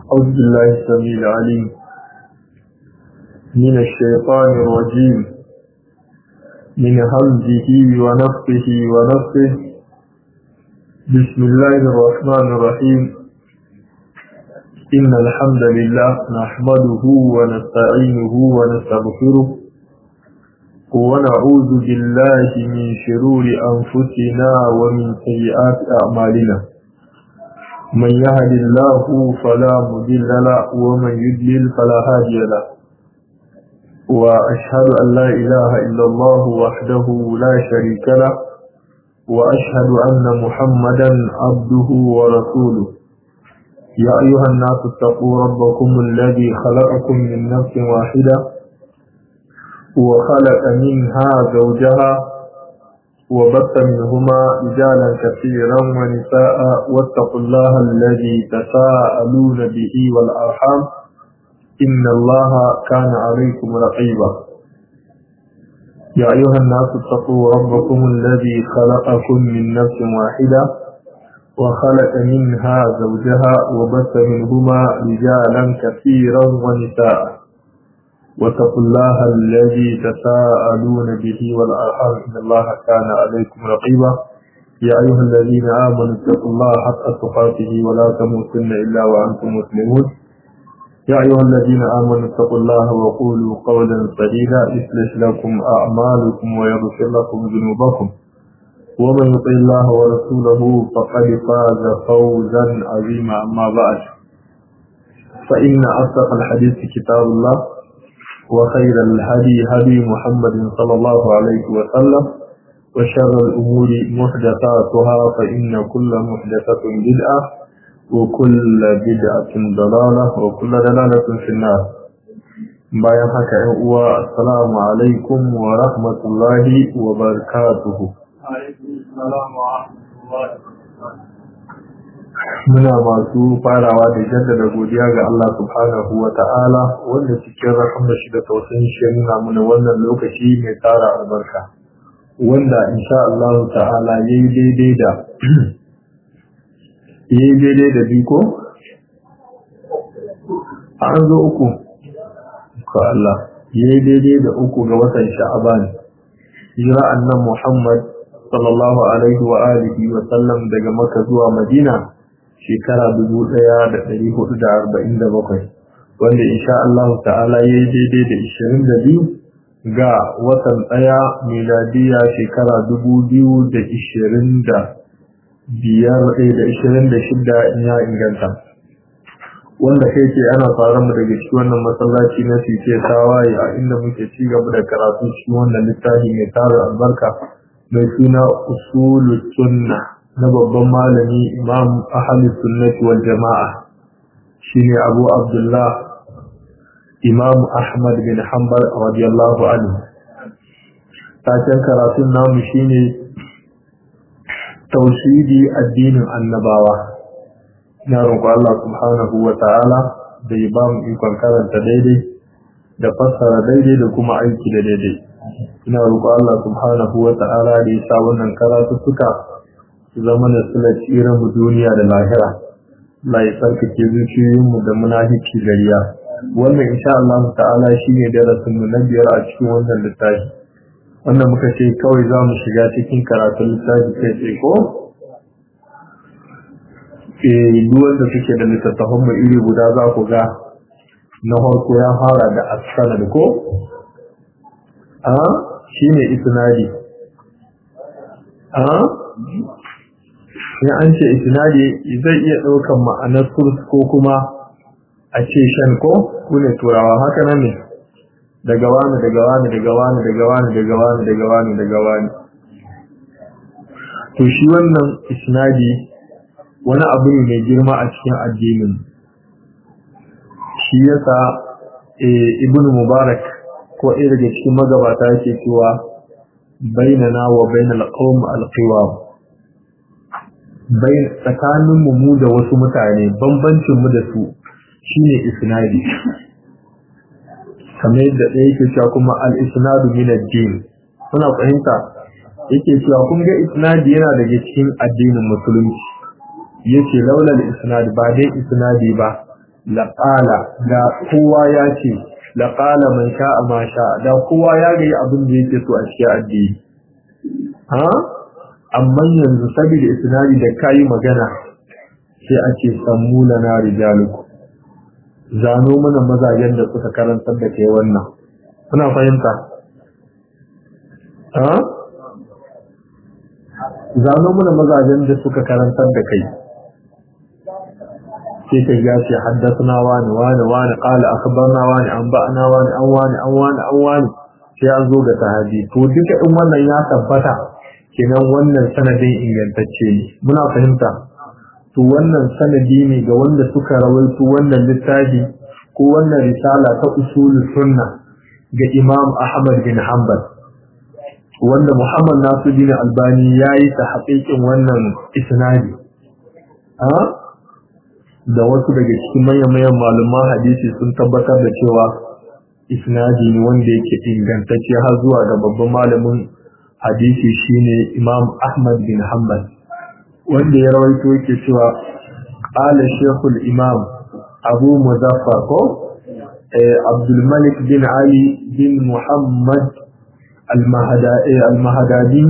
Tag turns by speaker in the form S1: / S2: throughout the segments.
S1: أعوذ بالله السميع العليم من الشيطان الرجيم من همزه ونفخه ونفخه بسم الله الرحمن الرحيم إن الحمد لله نحمده ونستعينه ونستغفره ونعوذ بالله من شرور أنفسنا ومن سيئات أعمالنا من يهد الله فلا مضل له ومن يضلل فلا هادي له وأشهد أن لا إله إلا الله وحده لا شريك له وأشهد أن محمدا عبده ورسوله يا أيها الناس اتقوا ربكم الذي خلقكم من نفس واحدة وخلق منها زوجها وبث منهما رجالا كثيرا ونساء واتقوا الله الذي تساءلون به والأرحام إن الله كان عليكم رقيبا يا أيها الناس اتقوا ربكم الذي خلقكم من نفس واحدة وخلق منها زوجها وبث منهما رجالا كثيرا ونساء واتقوا الله الذي تساءلون به والأرحام إن الله كان عليكم رقيبا يا أيها الذين آمنوا اتقوا الله حق تقاته ولا تموتن إلا وأنتم مسلمون يا أيها الذين آمنوا اتقوا الله وقولوا قولا سديدا يصلح لكم أعمالكم ويغفر لكم ذنوبكم ومن يطع الله ورسوله فقد فاز فوزا عظيما أما بعد فإن أصدق الحديث كتاب الله وخير الهدي هدي محمد صلى الله عليه وسلم وشر الأمور محدثاتها فإن كل محدثة بدعة وكل بدعة ضلالة وكل ضلالة في النار bayan haka ‘yan uwa assalamu alaikum wa rahmatullahi wa barakatuhu muna masu farawa da jaddada godiya ga Allah subhanahu wa ta'ala wanda cikin rahama shi da tausayin shi nuna mana wannan lokaci mai tsara albarka wanda insha Allah ta'ala yayi daidai da yayi daidai da biko an zo uku ko Allah yayi daidai da uku ga watan Sha'aban jira annan Muhammad sallallahu alaihi wa alihi wa sallam daga Makka zuwa Madina shekara dubu ɗaya da ɗari hudu da arba'in da bakwai wanda insha Allah ta'ala ya yi daidai da ishirin da biyu ga watan ɗaya miladiya shekara dubu biyu da ishirin da biyar da ishirin da shida in ya inganta wanda kai ce ana fara mu daga cikin wannan masallaci na fice tawaye a inda muke ci gaba da karatu cikin wannan littafi mai tara albarka mai suna usulul sunna na babban malami imam ahalus sunnati wal jama'a shine abu abdullah imam ahmad bin hanbal radiyallahu anhu taken karatun namu shine tauhidi addinin annabawa ina roƙo Allah subhanahu wa ta'ala da ya ba mu ikon karanta daidai da fassara daidai da kuma aiki da daidai ina roƙo Allah subhanahu wa ta'ala da ya sa wannan karatuttuka zama da suna tsirin mu duniya da lahira Allah ya tsarkake zuciyoyinmu da munafici gariya wannan insha Allah ta'ala shine darasin mu na biyar a cikin wannan littafi wannan muka ce kawai za mu shiga cikin karatun littafi kai tsaye ko eh duwan da suke da littattafan mu iri guda za ku ga na farko ya fara da as-sanad ko a shine isnadi a in an ce isnadi zai iya ɗaukan ma'anar surs ko kuma a ce shan ko kune turawa haka nan ne daga wani daga wani daga wani daga wani daga wani daga wani daga wani to shi wannan isnadi wani abu ne mai girma a cikin addinin shi yasa ibn mubarak ko ɗaya daga cikin magabata yake cewa bainana wa bainal qawm al-qiwam bai tsakaninmu mu da wasu mutane bambancinmu da su shine isnadi kamar yadda ɗaya yake cewa kuma al-isnadu min ad-din kuna fahimta yake cewa kun ga isnadi yana daga cikin addinin musulunci yace laula al-isnad ba dai isnadi ba laqala da kowa ya ce laqala man sha'a ma sha'a da kowa ya ga abin da yake so a cikin addini ha amma yanzu saboda isnadi da kai magana sai ake sammu lana rijaluku zano mana mazajen da suka karantar da kai wannan kuna fahimta ha zano mana mazajen da suka karantar da kai sai ka ga ce haddathana wani wani wani qala akhbarna wani an ba'ana wani an wani an wani an wani sai an zo ga sahabi to duka in wannan ya tabbata kenan wannan sanadin ingantacce ne muna fahimta to wannan sanadi ne ga wanda suka rawaito wannan littafi ko wannan risala ta usulul sunna ga Imam Ahmad bin Hanbal wanda Muhammad Nasiruddin Albani yayi ta haƙiƙin wannan isnadi a da wasu daga cikin manyan malaman hadisi sun tabbatar da cewa isnadi ne wanda yake ingantacce har zuwa ga babban malamin hadisi shine Imam Ahmad bin Hanbal wanda ya rawaito yake cewa qala shaykhul imam abu muzaffar ko abdul malik bin ali bin muhammad al-mahadadi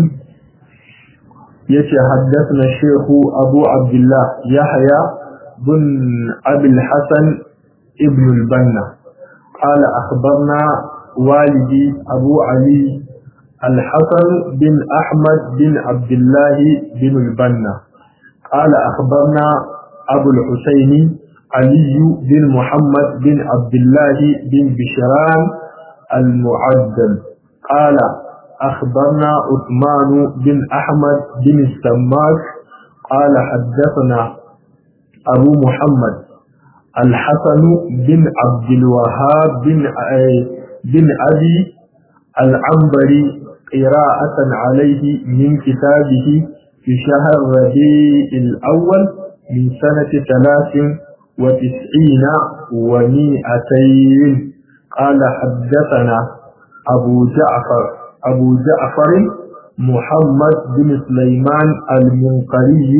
S1: yace haddathana shaykhu abu abdullah yahya bin abi al-hasan ibn al-banna قال أخبرنا والدي أبو علي الحسن بن أحمد بن عبد الله بن البنا قال أخبرنا أبو الحسين علي بن محمد بن عبد الله بن بشران المعدل قال أخبرنا عثمان بن أحمد بن السماك قال حدثنا أبو محمد الحسن بن عبد الوهاب بن بن أبي العنبري قراءة عليه من كتابه في شهر ربيع الأول من سنة ثلاث وتسعين ومائتين قال حدثنا أبو جعفر أبو جعفر محمد بن سليمان المنقري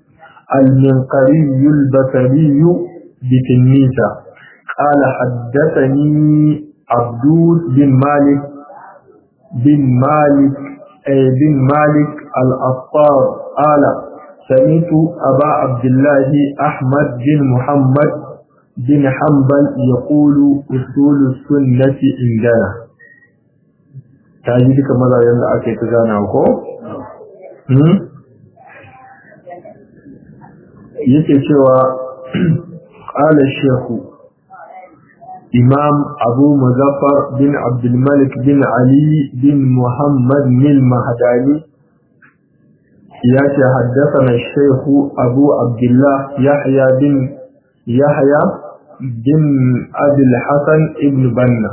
S1: المنقري البصري بتلميذة قال حدثني عبدود بن مالك بن مالك بن مالك الأطار قال سمعت أبا عبد الله أحمد بن محمد بن حنبل يقول أصول السنة عندنا تاجي duka mazajen da ake ta zana ko? yake cewa ƙala shehu imam abu muzaffar bin abdulmalik bin ali bin muhammad nil mahadani ya ce haddasa shehu abu abdullah yahya bin yahya bin abil hasan ibn banna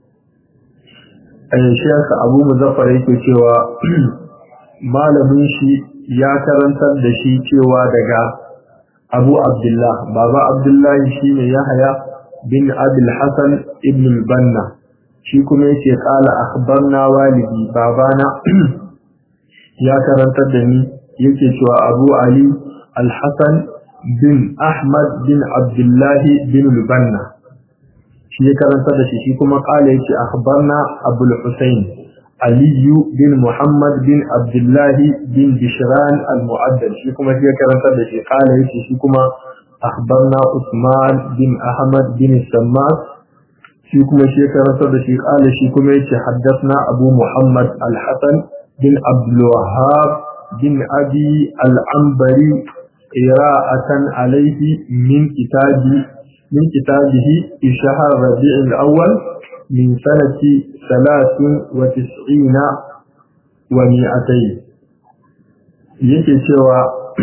S1: shekha abu muzaffar yake cewa malamin shi ya karantar da shi cewa daga abu abdullah baba abdullahi shi ne yahya bin abil hasan ibn banna shi kuma yake kala akhbarna walidi babana ya karantar da ni yake cewa abu ali al-hasan bin ahmad bin abdullahi bin banna shi ya karantar da shi shi kuma kala yake akhbarna abul husayn aliyu bin muhammad bin abdullahi bin bishran al-mu'addal shi kuma shi ya karantar da shi kala yake shi kuma akhbarna usman bin ahmad bin sammas shi kuma shi ya karantar da shi kala shi kuma yake haddathna abu muhammad al-hasan bin abdul wahhab bin abi al-ambari qira'atan alayhi min kitabi min kitabihi fi shahr rabi' al-awwal min sanati 93 wa mi'atayn yake cewa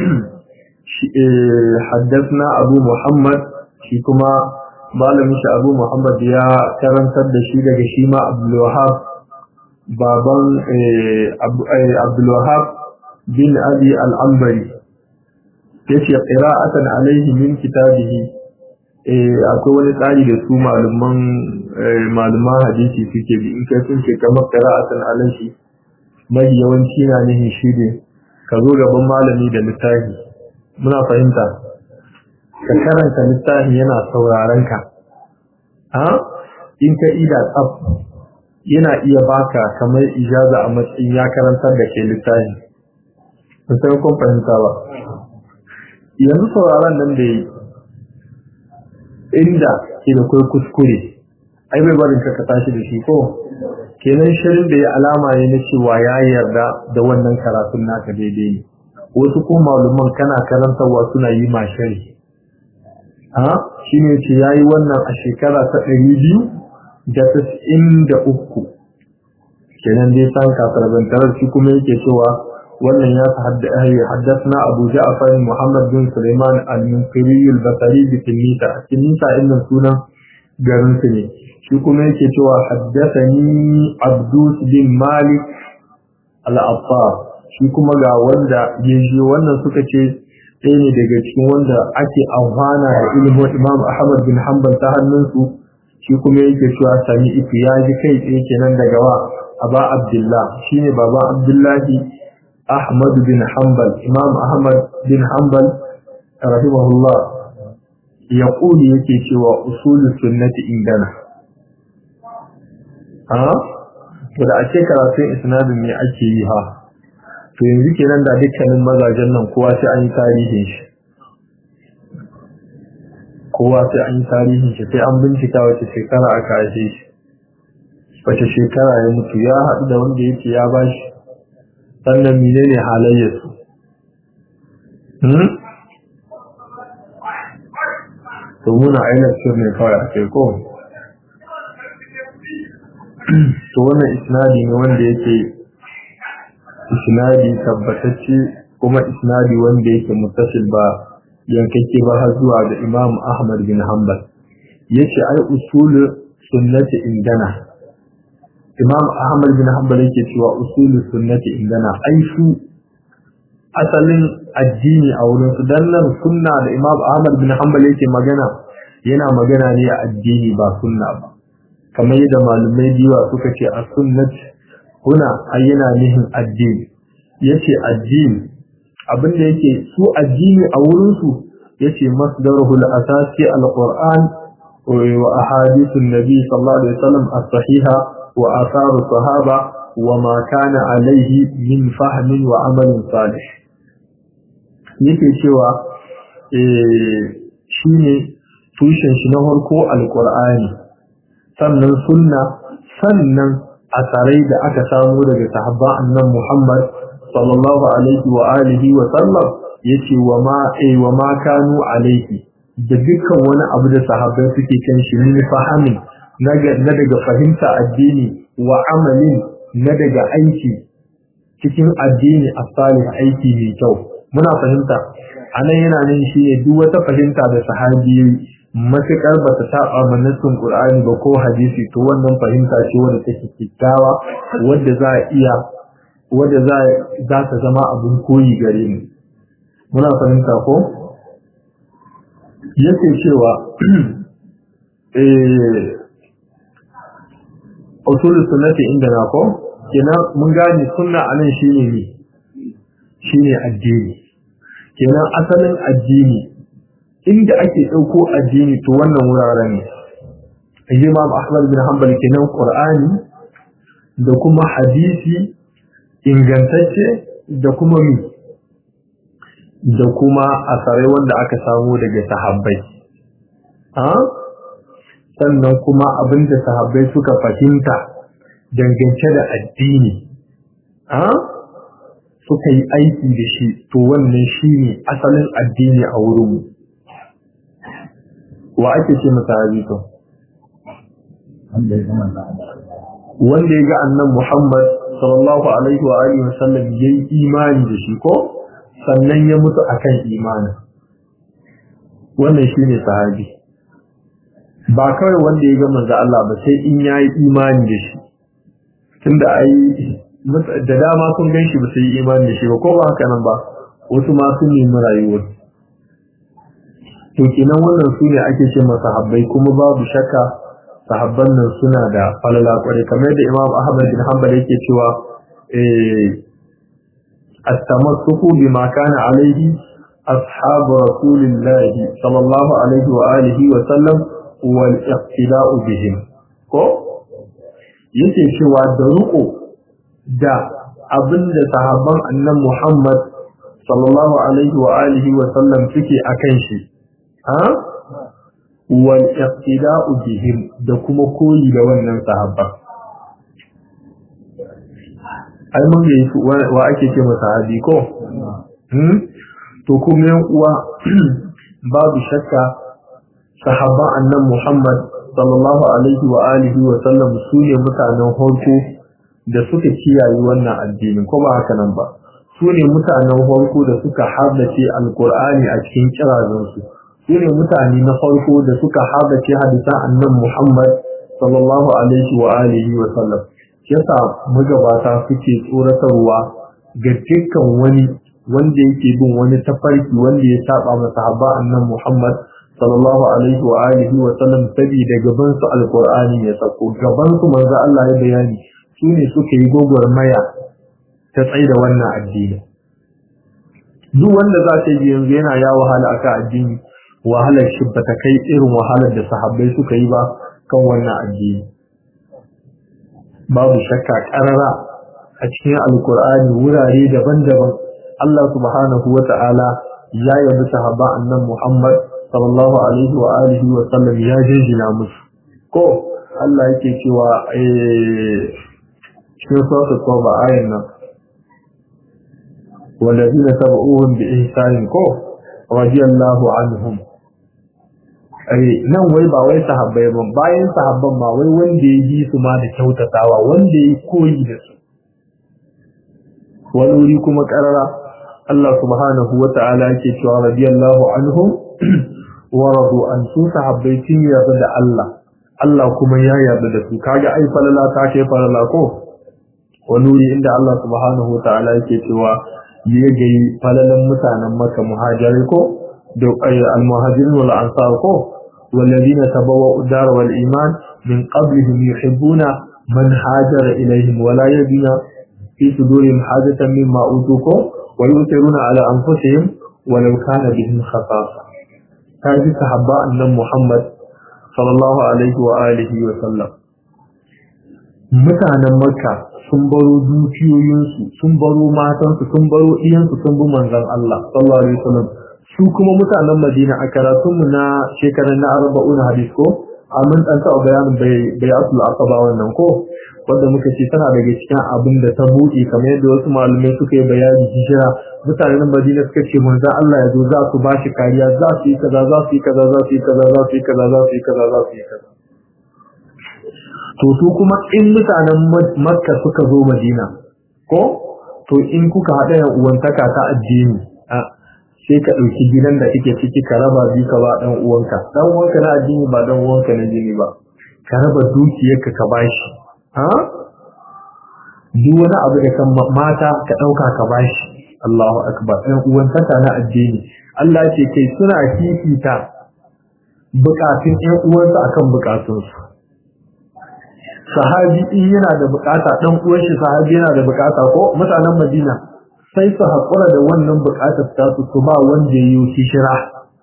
S1: haddathna abu muhammad shi kuma malamin shi abu muhammad ya karantar da shi daga shi ma abdul wahhab baban abdul wahhab bin abi al-ambari yace qira'atan alaihi min kitabihi eh akwai wani tsari da su malaman malaman hadisi suke bi in kai sun ce kamar qira'atan alaihi mai yawanci na nihin shi ne ka zo gaban malami da littafi muna fahimta ka karanta littafi yana sauraron ka ha in ka ida tsaf yana iya baka kamar ijaza a matsayin ya karantar da ke littafi ba sai kun fahimta ba yanzu sauraron nan da yi inda ke da kai kuskure ai bai barin ka ka tashi da shi ko kenan shirin da ya alama ne na cewa ya yarda da wannan karatun naka daidai ne wasu ko maluman kana karantarwa suna yi ma shari ha shine ce yayi wannan a shekara ta ɗari biyu da tas'in da uku kenan dai san kafarbantarar shi kuma yake cewa wannan ya haddasna abu ja'far muhammad bin suleiman al-munkiri al-basri bi tinisa tinisa inda sunan garin su ne shi kuma yake cewa haddasani abdus bin malik al-affar shi kuma ga wanda ya ji wannan suka ce ɗaya ne daga cikin wanda ake amfana da ilimin imam ahmad bin hanbal ta hannunsu shi kuma yake cewa sami ifi ya ji kai tsaye kenan daga wa aba abdullah shine baba abdullahi ahmad bin hanbal imam ahmad bin hanbal rahimahullah ya kuli yake cewa usulu sunnati indana ha to da ake karatun isnadin ne ake yi ha to yanzu kenan da dukkanin mazajen nan kowa sai an yi tarihin shi kowa sai an yi tarihin shi sai an bincika wace shekara aka haife shi wace shekara ya mutu ya haɗu da wanda yake ya ba shi sannan menene halayyarsu to muna ainihin ne kawai a kai ko to wannan isnadi ne wanda yake isnadi tabbatacce kuma isnadi wanda yake muttasil ba yankake ba har zuwa ga Imam Ahmad bin Hanbal yace ai usul sunnati indana Imam Ahmad bin Hanbal yake cewa usul sunnati indana ai su asalin addini a wurin su dan nan sunna da Imam Ahmad bin Hanbal yake magana yana magana ne a addini ba sunna ba kamar yadda malumai biyu suka ce a sunnati huna ai yana nihin addini yace addini abinda yake su addini a wurin su yace masdaruhu al-asasi al-Qur'an wa ahadithun nabi sallallahu alaihi wasallam as-sahiha wa atharu sahaba wa ma kana alaihi min fahmin wa amalin salih yake cewa eh shine tushen shi na farko al-Qur'ani sannan sunna sannan asarai da aka samu daga sahabba annan Muhammad sallallahu alaihi wa alihi wa sallam yace wa ma eh wa ma kanu alaihi da dukkan wani abu da sahabbai suke kan shi ne fahimin na daga fahimta addini wa amalin na daga aiki cikin addini as-salih aiki mai kyau muna fahimta anan yana nan shi ne duk wata fahimta da sahabi matuƙar ba ta saba ma nassin Qur'ani ba ko hadisi to wannan fahimta ce wadda take kikkiawa wadda za a iya wadda za za ta zama abin koyi gare mu muna fahimta ko yake cewa eh usul sunnati inda na ko kenan mun gane sunna anan shine ne shine addini kenan asalin addini inda ake ɗauko addini to wannan wuraren ne Imam Ahmad bin Hanbal kenan Qur'ani da kuma hadisi ingantacce da kuma mi da kuma asarai wanda aka samu daga sahabbai ha sannan kuma abinda sahabbai suka fahimta dangance da addini ha suka yi aiki da shi to wannan shine asalin addini a wurinmu wa ake ce masa hadisi wanda ya ga annan Muhammad sallallahu alaihi wa alihi wasallam yayi imani da shi ko sannan ya mutu akan imani wannan shine sahabi ba kawai wanda ya ga manzo Allah ba sai in yayi imani da shi tunda ai da dama sun gan shi ba su yi imani da shi ba ko ba haka nan ba wasu ma sun nemi rayuwar to kenan wannan su ne ake ce masa sahabbai kuma babu shakka sahabban nan suna da falala kwarai kamar da Imam Ahmad bin Hanbal yake cewa eh at-tamassuku bima kana alaihi أصحاب رسول الله صلى الله عليه وآله وسلم والاقتداء بهم ko yake cewa da ruko da abin da sahabban annan Muhammad sallallahu alaihi wa alihi wa sallam suke akan shi ha wal iqtida'u bihim da kuma koyi da wannan sahabban ai mun ga su wa ake ce masa sahabi ko hmm to kuma yan uwa babu shakka sahabban annan Muhammad sallallahu alaihi wa alihi wa sallam su ne mutanen farko da suka kiyaye wannan addinin ko ba haka nan ba su ne mutanen farko da suka haddace alkur'ani a cikin kirazansu su ne mutane na farko da suka haddace hadisan annan Muhammad sallallahu alaihi wa alihi wa sallam yasa magabata suke tsoratarwa ga dukkan wani wanda yake bin wani tafarki wanda ya saba masa habba annan Muhammad sallallahu alaihi wa alihi wa sallam saboda gaban su alqur'ani ya sako gaban su manzo Allah ya bayani su ne suka yi gogormaya ta tsaye da wannan addini duk wanda za ta yi yanzu yana ya wahala aka addini wahalar shi ba ta kai irin wahalar da sahabbai suka yi ba kan wannan addini babu shakka karara a cikin alkur'ani wurare daban-daban Allah subhanahu wa ta'ala ya yabi sahaba annan Muhammad sallallahu alaihi wa alihi wa sallam ya jinjina musu ko Allah yake cewa eh cikin sura Tauba ayan nan والذين تبعوهم بإحسان كو رضي الله عنهم ai nan wai ba wai sahabbai ba bayan sahabban ma wai wanda ya yi su ma da kyautatawa wanda ya koyi da su wani wuri kuma karara Allah subhanahu wa ta'ala yake cewa radiyallahu anhum wa radu an su sahabbai sun yarda da Allah Allah kuma ya yarda da su kaga ai falala ta ke falala ko wani wuri inda Allah subhanahu wa ta'ala yake cewa ya gayi falalan mutanen Makka muhajirai ko da al-muhajirin wal ansar ko والذين تبوأوا الدار والإيمان من قبلهم يحبون من هاجر إليهم ولا يجدون في صدورهم حاجة مما أوتوكم ويؤثرون على أنفسهم ولو كان بهم خصاصة هذه صحابة أن محمد صلى الله عليه وآله وسلم mutanen makka sun baro dukiyoyinsu sun baro matansu sun baro iyansu sun bi manzon Allah sallallahu alaihi wasallam su kuma mutanen Madina a karatunmu na shekarar na arba'un hadis ko amin dan taɓa bayanin bai bai asul aqaba wannan ko wanda muka ce tana daga cikin abin da ta buɗe kamar yadda wasu malamai suka yi bayani hijira mutanen Madina suka ce manzo Allah ya zo za su ba shi kariya za su yi kaza za su yi kaza za su yi kaza za su yi kaza za su yi kaza za su yi kaza to su kuma in mutanen Makka suka zo Madina ko to in kuka haɗa yan uwantaka ta addini sai ka ɗauki gidan da kake ciki ka raba bi ka ba ɗan uwanka ɗan uwanka na addini ba ɗan uwanka na jini ba ka raba dukiyarka ka bashi ha duk wani abu da kan mata ka ɗauka ka bashi Allahu akbar ɗan uwantaka na addini Allah ce kai suna fifita bukatun ɗan uwansa akan bukatunsu sahabi in yana da bukata ɗan uwan shi sahabi yana da bukata ko mutanen Madina sai su haƙura da wannan buƙatar tasu su ba wanda ya yi hijira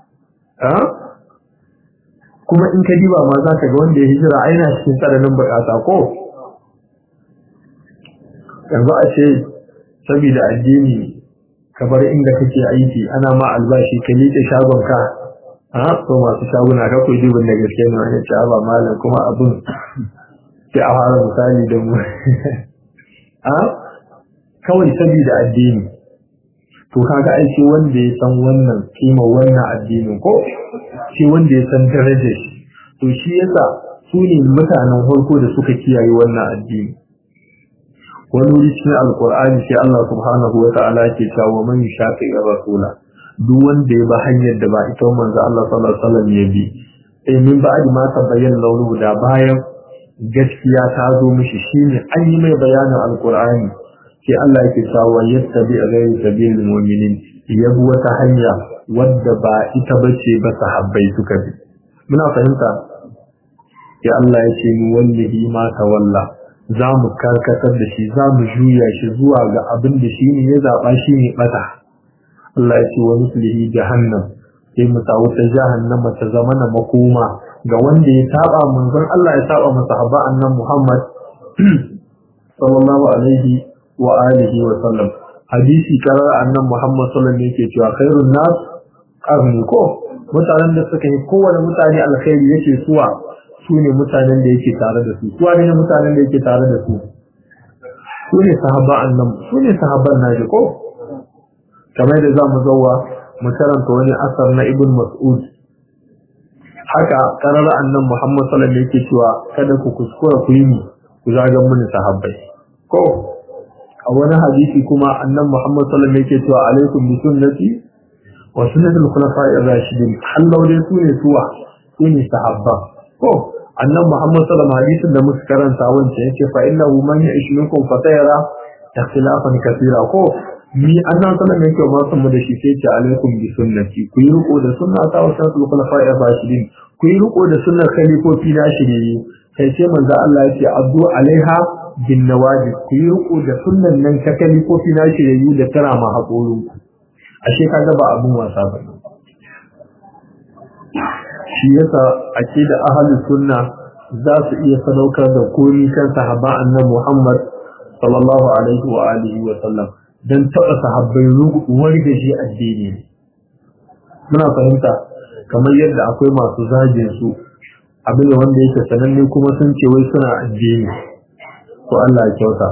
S1: kuma in ka diba ma za ka ga wanda ya hijira a yana cikin tsananin buƙata ko yanzu a ce saboda addini ka bar inda kake aiki ana ma albashi ka liƙe shagonka a ko masu shaguna ka koyi dubin da gaske ne wani ce ba malam kuma abin sai a fara misali da mu kawai saboda addini to kaga ai shi wanda ya san wannan kima wannan addinin ko shi wanda ya san darajar shi to shi yasa su ne mutanen farko da suka kiyaye wannan addini wani wuri cikin alkur'ani sai Allah subhanahu wa ta'ala ke cewa man shafi rasula duk wanda ya ba hanyar da ba ita manzo Allah sallallahu alaihi wasallam ya bi eh min ba'di ma tabayyana launu da bayan gaskiya ta zo mishi shine an yi mai bayanin alkur'ani sai Allah yake cewa yattabi ghayra sabilil mu'minin yabu wata hanya wadda ba ita bace ba sahabbai suka bi muna fahimta ya Allah ya ce ni wallahi ma tawalla za mu karkatar da shi za mu juya shi zuwa ga abin da shi ne ya zaba shi ne bata Allah ya ce wa mislihi jahannam sai mu sa wuta jahannama ta zama na makoma ga wanda ya saba manzon Allah ya saba masa habba annan Muhammad sallallahu alaihi wa alihi wa sallam hadisi karar annan Muhammad sallallahu alaihi yake cewa khairun nas qarni ko mutanen da suka yi kowane mutane alkhairi yake suwa su ne mutanen da yake tare da su suwa ne mutanen da yake tare da su su ne sahaba annan su ne sahabban naji ko kamar da za mu zauwa mu karanta wani asar na ibn mas'ud haka karar annan muhammad sallallahu alaihi yake cewa kada ku kuskura ku yi ku zagan mini sahabbai ko a wani hadisi kuma annan muhammad sallallahu alaihi yake cewa alaikum bi sunnati wa sunnatul khulafa'i ar-rashidin hallau dai su ne suwa su ne sahabba ko annan muhammad sallallahu alaihi hadisin da muka karanta wancan yake fa innahu man ya'ish minkum fa sayara ikhtilafan kathira ko ni annan sallallahu alaihi wasallam da shi sai ce alaikum bi sunnati ku yi riko da sunna ta wa sunnatul khulafa'i ar-rashidin ku yi riko da sunnar khalifofi na shiriye kai ce manzo Allah ya ce abdu alaiha bin nawajib ku yi riko da sunnan nan ta khalifofi na shiriye da tara ma hakorin ku ashe kaga ba abun wasa ba shi yasa ake da ahlus sunna za su iya sadaukar da komi kan sahaba annabi Muhammad sallallahu alaihi wa alihi wa sallam don taɓa sahabbai warga shi addini muna fahimta kamar yadda akwai masu zagin su abin da wanda yake sananne kuma sun ce wai suna addini ko Allah ya kyauta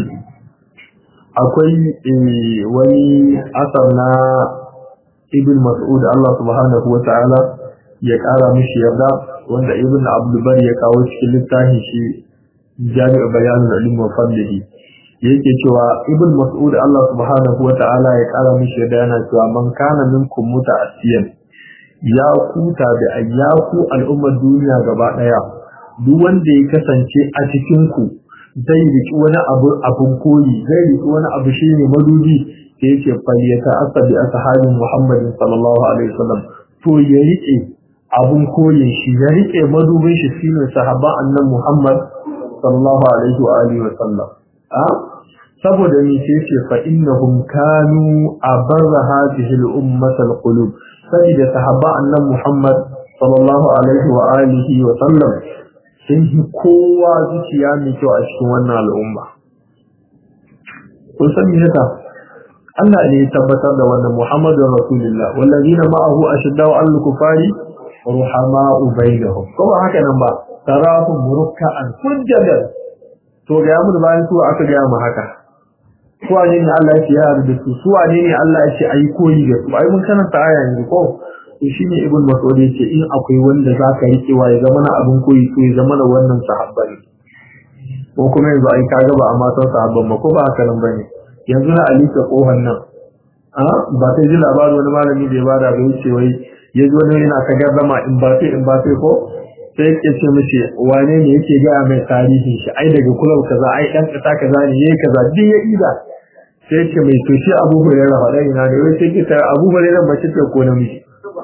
S1: akwai wani asar na ibn mas'ud Allah subhanahu wa ta'ala ya ƙara mishi yarda wanda ibn abdulbar ya kawo cikin littafin shi jami'u bayanin ilmi wa fadlihi yake cewa ibn mas'ud Allah subhanahu wa ta'ala ya kara mishi da yana cewa man kana minkum muta'assiyan ya kuta da ayyaku al'ummar duniya gaba daya duk wanda ya kasance a cikin ku zai riki wani abu abun koyi zai riki wani abu shine madubi da yake fayyata asabi ashabin Muhammadin sallallahu alaihi wasallam to ya rike abun koyin shi ya rike madubin shi shine sahaba annan Muhammad sallallahu alaihi wa alihi wasallam saboda ni sai ce fa innahum kanu abarra hadhihi al-ummah al-qulub saboda sahaba annan Muhammad sallallahu alaihi wa alihi wa sallam sun yi kowa zuciya mai kyau a cikin wannan al'umma kun san me yasa Allah ne ya tabbatar da wannan Muhammadur Rasulullah wallazina ma'ahu ashaddau al-kufari ruhama'u bainahum kuma haka nan ba tarahum ruk'an sujjadan to ga mu bayan su aka ga mu haka su wane ne Allah ya ce ya da su su wane ne Allah ya ce ayi koyi da su ai mun karanta aya yanzu ko to shine ibn mas'ud ya ce in akwai wanda zaka yi cewa ya zama na abin koyi to ya zama na wannan sahabba ne ko kuma yanzu ai kaga ba amma san sahabban ba ko ba haka nan bane yanzu na Ali ta kohon nan a ba ta ji labarin wani malami da ya bada ba yace wai ya zo ne yana ka gardama in ba sai in ba sai ko sai yake ce mishi wane ne yake ga mai tarihin shi ai daga kulau kaza ai dan kasa kaza ne yayi kaza duk ya ida sai yake mai to shi Abu Hurairah faɗa ina ne wai sai ke ta Abu Hurairah ba ce ko namiji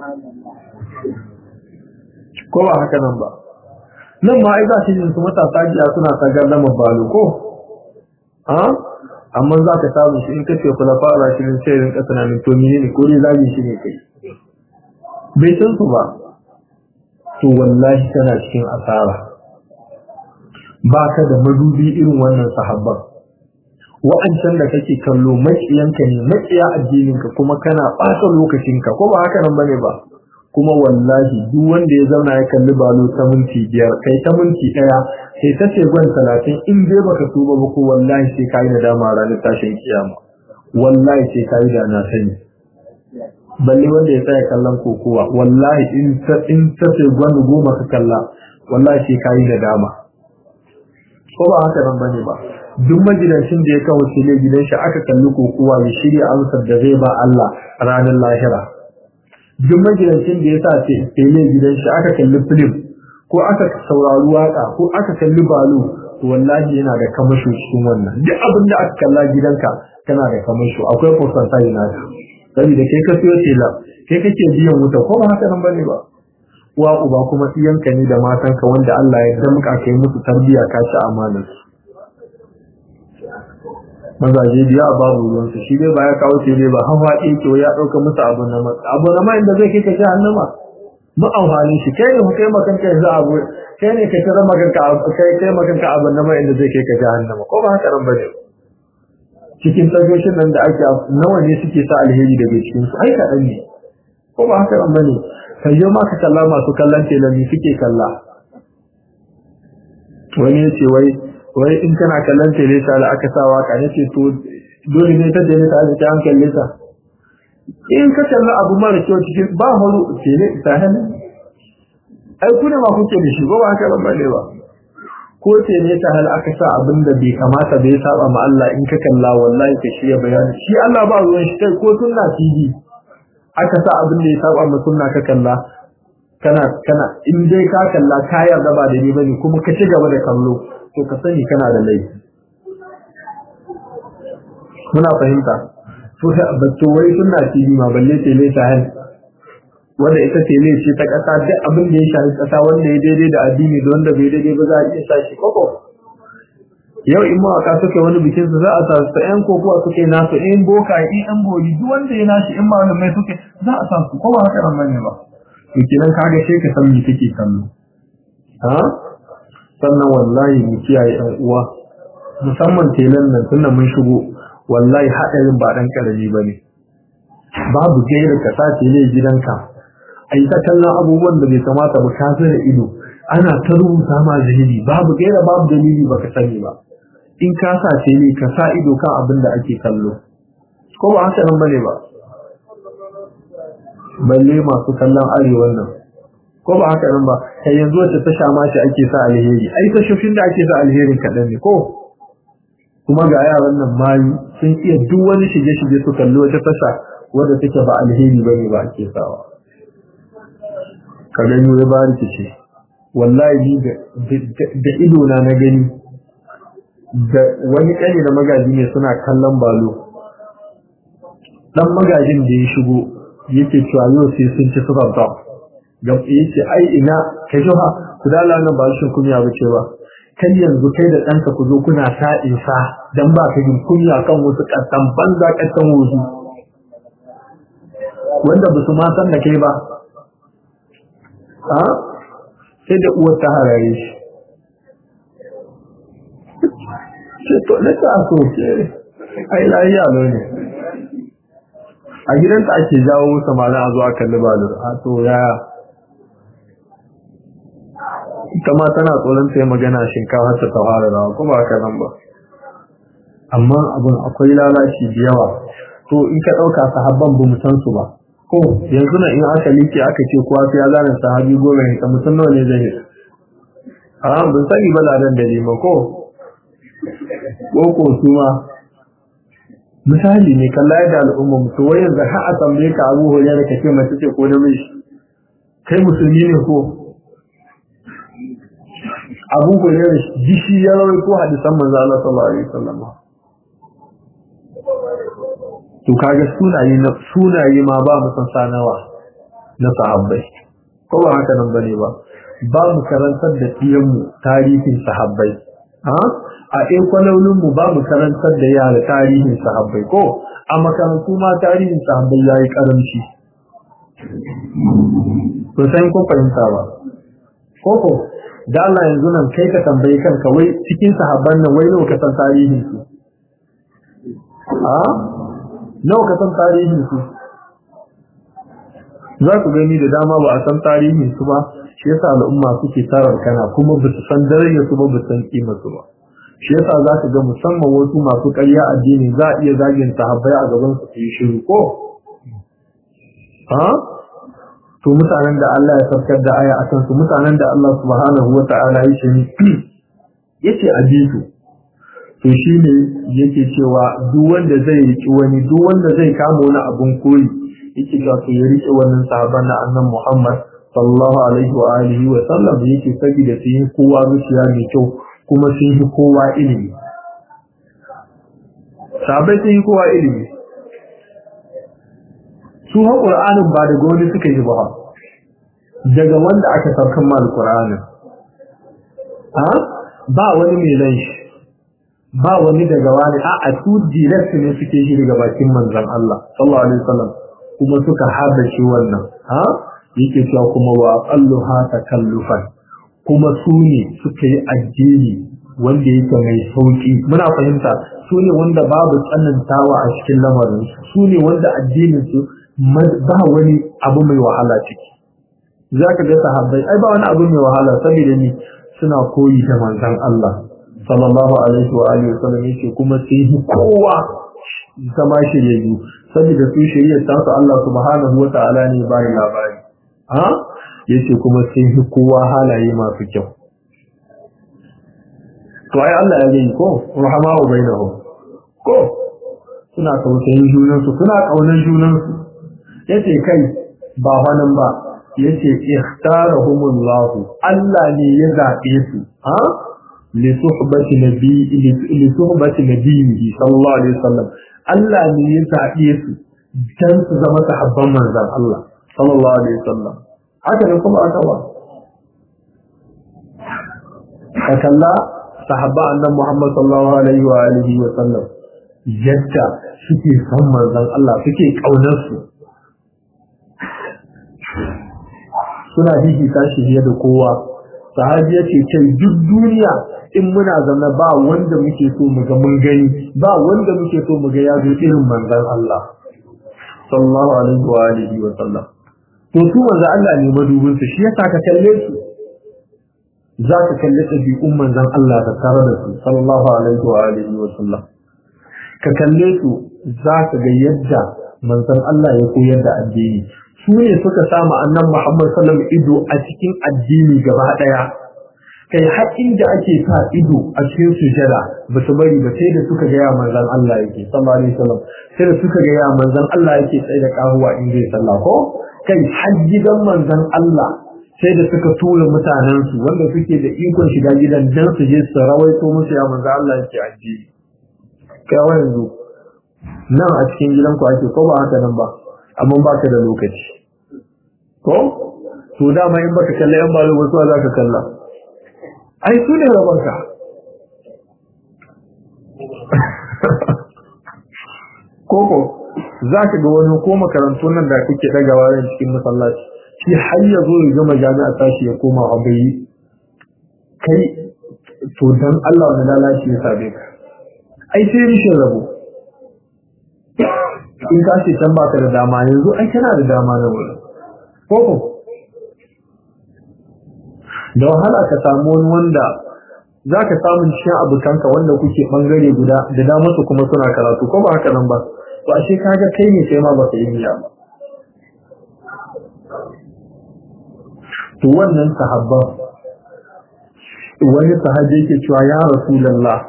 S1: ko ba haka nan ba nan ma ai za shi su matasa jiya suna ta gardama balo ko a amma za ka samu shi in ka ce kula fara shi ne sai rinka tunanin to menene ko dai zagi shi ne kai bai san su ba to wallahi tana cikin asara ba ka da madubi irin wannan sahabban wa'ancan da kake kallo maƙiyanka ne maƙiya addininka kuma kana ɓata lokacinka ko ba haka nan bane ba kuma wallahi duk wanda ya zauna ya kalli balo ta minti biyar kai ta minti ɗaya sai ta ce gwan talatin in dai baka tuba ba ko wallahi sai ka yi nadama ranar tashin kiyama wallahi sai ka yi da na sani balle wanda ya tsaya kallon kokowa wallahi in ta in ta ce gwani goma ka kalla wallahi sai ka yi nadama ko ba haka nan bane ba duk magidancin da ya kawo tele gidan shi aka kalli kokowa ya shirya amsar da zai ba Allah ranar lahira duk magidancin da ya sa tele gidan shi aka kalli film ko aka saurari waka ko aka kalli balo to wallahi yana da kamasho cikin wannan duk abin da aka kalla gidanka kana da kamasho akwai percentage na shi saboda kai ka siyo tela kai kake biyan wuta ko ba haka nan bane ba uwa uba kuma iyanka ne da matanka wanda Allah ya damka kai musu tarbiya ka ci amanar mazaje biya babu ruwansu shi dai ba ya kawo ce dai ba hawa ɗin ke ya ɗauka musu abu na ma abu na ma inda zai kai ka jahannama mu amfani shi kai ne kai makanka yanzu abu kai ne ka tsara makanka kai kai makanka abu na ma inda zai kai ka jahannama ko ba haka nan bane cikin tashoshin nan da ake nawa ne suke sa alheri daga cikin su ai kaɗan ne ko ba haka nan bane kai yau ma ka kalla masu kallon telami suke kalla wani ya ce wai wai in kana kallon tele ta da aka sa waka ne ce to dole ne ta tele ta ta an kalle ta in ka kalla abu mara kyau cikin ba haru tele ta hannu ai ku ne ma kuke da shi ba ba haka ban bane ba ko tele ta hal aka sa abin da bai kamata bai saba ma Allah in ka kalla wallahi ka shirya bayani shi Allah ba ruwan shi kai ko sunna TV aka sa abin da ya saba ma sunna ka kalla kana kana in dai ka kalla ka yarda ba da ni bane kuma ka ci gaba da kallo to ka sani kana da laifi muna fahimta to da batto wai sunna TV ma balle tele ta hal wanda ita tele ce ta kasa duk abin da ya shafi kasa wanda ya daidai da addini da wanda bai daidai ba za a iya sa shi koko yau in mawaka suke wani bikin su za a sa su yan kokowa suke nasu in boka in yan boli duk wanda ya nashi in ma mai suke za a sa su ko ba haka nan bane ba to kenan kaga sai ka san me kake kallo ha sannan wallahi mu kiyaye ɗan uwa musamman telan nan tunda mun shigo wallahi haɗarin ba ɗan ƙarami ba ne babu gaira ka sa tele gidanka a yi ta kallon abubuwan da bai kamata ba ka da ido ana ta rubuta ma zahiri babu gaira babu dalili ba ka sani ba in ka sa tele ka sa ido kan abin da ake kallo ko ba haka nan bane ba balle masu kallon arewan nan ko ba haka nan ba kai yanzu wacce ta sha mashi ake sa alheri ai ta shafin da ake sa alherin kaɗan ne ko kuma ga yaran nan mayu sun iya duk wani shige-shige su kalli wata tasha wadda take ba alheri bane ba ake sawa ka gani wai ba ce wallahi da ido na na gani da wani ƙani da magaji ne suna kallon balo dan magajin da ya shigo yake cewa yau sai sun ci suka ba ga yace ai ina kai jo ha ku da nan ba shi kunya ba ce ba kai yanzu kai da ɗanka ku zo kuna sa isa dan ba ka jin kunya kan wasu ƙasan banza ƙasan wasu wanda ba su ma san da kai ba a sai da uwar ta harare shi ce to na ta so ke ai lafiya ne a gidanta ake jawo samarin a zuwa kalli balur a to yaya ita ma tana tsoron ta yi magana shinkafa ta ta fara rawa kuma haka nan ba amma abin akwai lalaci da yawa to in ka ɗauka sahabban ba mu san su ba ko yanzu na in aka like aka ce kowa sai ya zana sahabi goma ne ka mutum nawa ne zai yi a ban sani ba ladan da lima ko ko ko su ma misali ne kalla yadda al'umma mutu wai yanzu har a tambaye ka abu hore da kake mace ce ko namiji kai musulmi ne ko abu hore da jishi ya rawai ko hadisan manzo Allah sallallahu alaihi wasallam to kaga sunaye na sunaye ma ba mu san sanawa na sahabbai ko ba haka nan bane ba ba mu karantar da mu tarihin sahabbai ha a ɗin kwalolinmu ba mu karantar da yara tarihin sahabbai ko a makarantu ma tarihin sahabbai ya yi ƙaramci to sai kun fahimta ba koko da Allah yanzu nan kai ka tambayi kanka wai cikin sahabban nan wai nawa ka san tarihin su a nawa ka san tarihin su za ku gani da dama ba a san tarihin su ba shi yasa al'umma suke tarar kana kuma ba su san darajar su ba ba san kima su ba shi yasa za ka ga musamman wasu masu ƙarya addini za a iya zagin sahabbai a gaban su su yi shiru ko ha to mutanen da Allah ya saukar da aya akan su mutanen da Allah subhanahu wa ta'ala ya ce yace a bi su to shine yake cewa duk wanda zai riki wani duk wanda zai kama wani abun koyi yake cewa to ya rike wannan sahaban na annabi Muhammad sallallahu alaihi wa alihi wa sallam yake saboda su yi kowa zuciya mai kyau kuma sun yi kowa ilimi sabai sun yi kowa ilimi su ha ƙur'anin ba daga wani suka yi ba daga wanda aka saukan ma da ƙur'anin ba wani mai lan shi ba wani daga wani a a su direct ne suke shi daga bakin manzon Allah sallallahu alaihi wasallam kuma suka hada shi wannan ha yake cewa kuma wa aqalluha takallufan kuma su ne suka yi addini wanda yake mai sauki muna fahimta su ne wanda babu tsanantawa a cikin lamarin su ne wanda addinin su ba wani abu mai wahala ciki zaka ga sahabbai ai ba wani abu mai wahala saboda ni suna koyi da manzon Allah sallallahu alaihi wa alihi wasallam yake kuma sai yi kowa zama shiryayyu saboda su shiryar ta su Allah subhanahu wa ta'ala ne ba ni labari ha yace kuma sai yi kowa halaye masu kyau to ai Allah ya yi ko rahama'u bainahum ko suna tausayin junansu suna kaunar junansu yace kai ba wannan ba yace ikhtarahumullah Allah ne ya zabe su ha li suhbati nabi li suhbati nabiyyi sallallahu alaihi wasallam Allah ne ya zabe su dan su zama sahabban manzon Allah sallallahu alaihi wasallam haka ne kuma aka wa kalla sahabba annabi Muhammad sallallahu alaihi wa alihi wa sallam yadda suke son manzon Allah suke kaunar su suna hihita shi fiye da kowa sahabi ya ce kai duk duniya in muna zama ba wanda muke so mu ga mun gani ba wanda muke so mu ga ya zo irin manzon Allah sallallahu alaihi wa alihi wa sallam to su manzon Allah ne madubin su shi yasa ka kalle su za ka kalli ɗabi'un manzon Allah da tare da su sallallahu alaihi wa alihi wa sallam ka kalle su za ka ga yadda manzon Allah ya koyar da addini su ne suka samu annan Muhammad sallallahu ido a cikin addini gaba daya kai har inda ake sa ido a cikin sujada ba su bari ba sai da suka ga ya manzon Allah yake sallallahu alaihi wasallam sai da suka ga ya manzon Allah yake tsaye da kahuwa in zai sallah ko kai har gidan manzon Allah sai da suka tura mutanen su wanda suke da ikon shiga gidan dan su je su rawaito musu ya manzon Allah yake addini kai yanzu nan a cikin gidanku ake ko ba haka nan ba amma ba ka da lokaci ko to dama in baka kalla yan balo wasu za ka kalla ai su ne rabanka koko za ka ga wani ko makarantun nan da kuke dagawa ran cikin masallaci shi har ya zo ya gama jami'a tashi ya koma abai kai to dan Allah wani lalaci ya sabe ka ai sai rishin rabo in ka ce can baka da dama yanzu ai kana da dama na wuri koko da wahala ka samu wani wanda za ka samu cikin abokanka wanda kuke bangare guda da damar su kuma suna karatu ko ba haka nan ba to ashe kaga kai ne sai ma baka yi niyya ba to wannan sahabban wani sahabi yake cewa ya rasulullah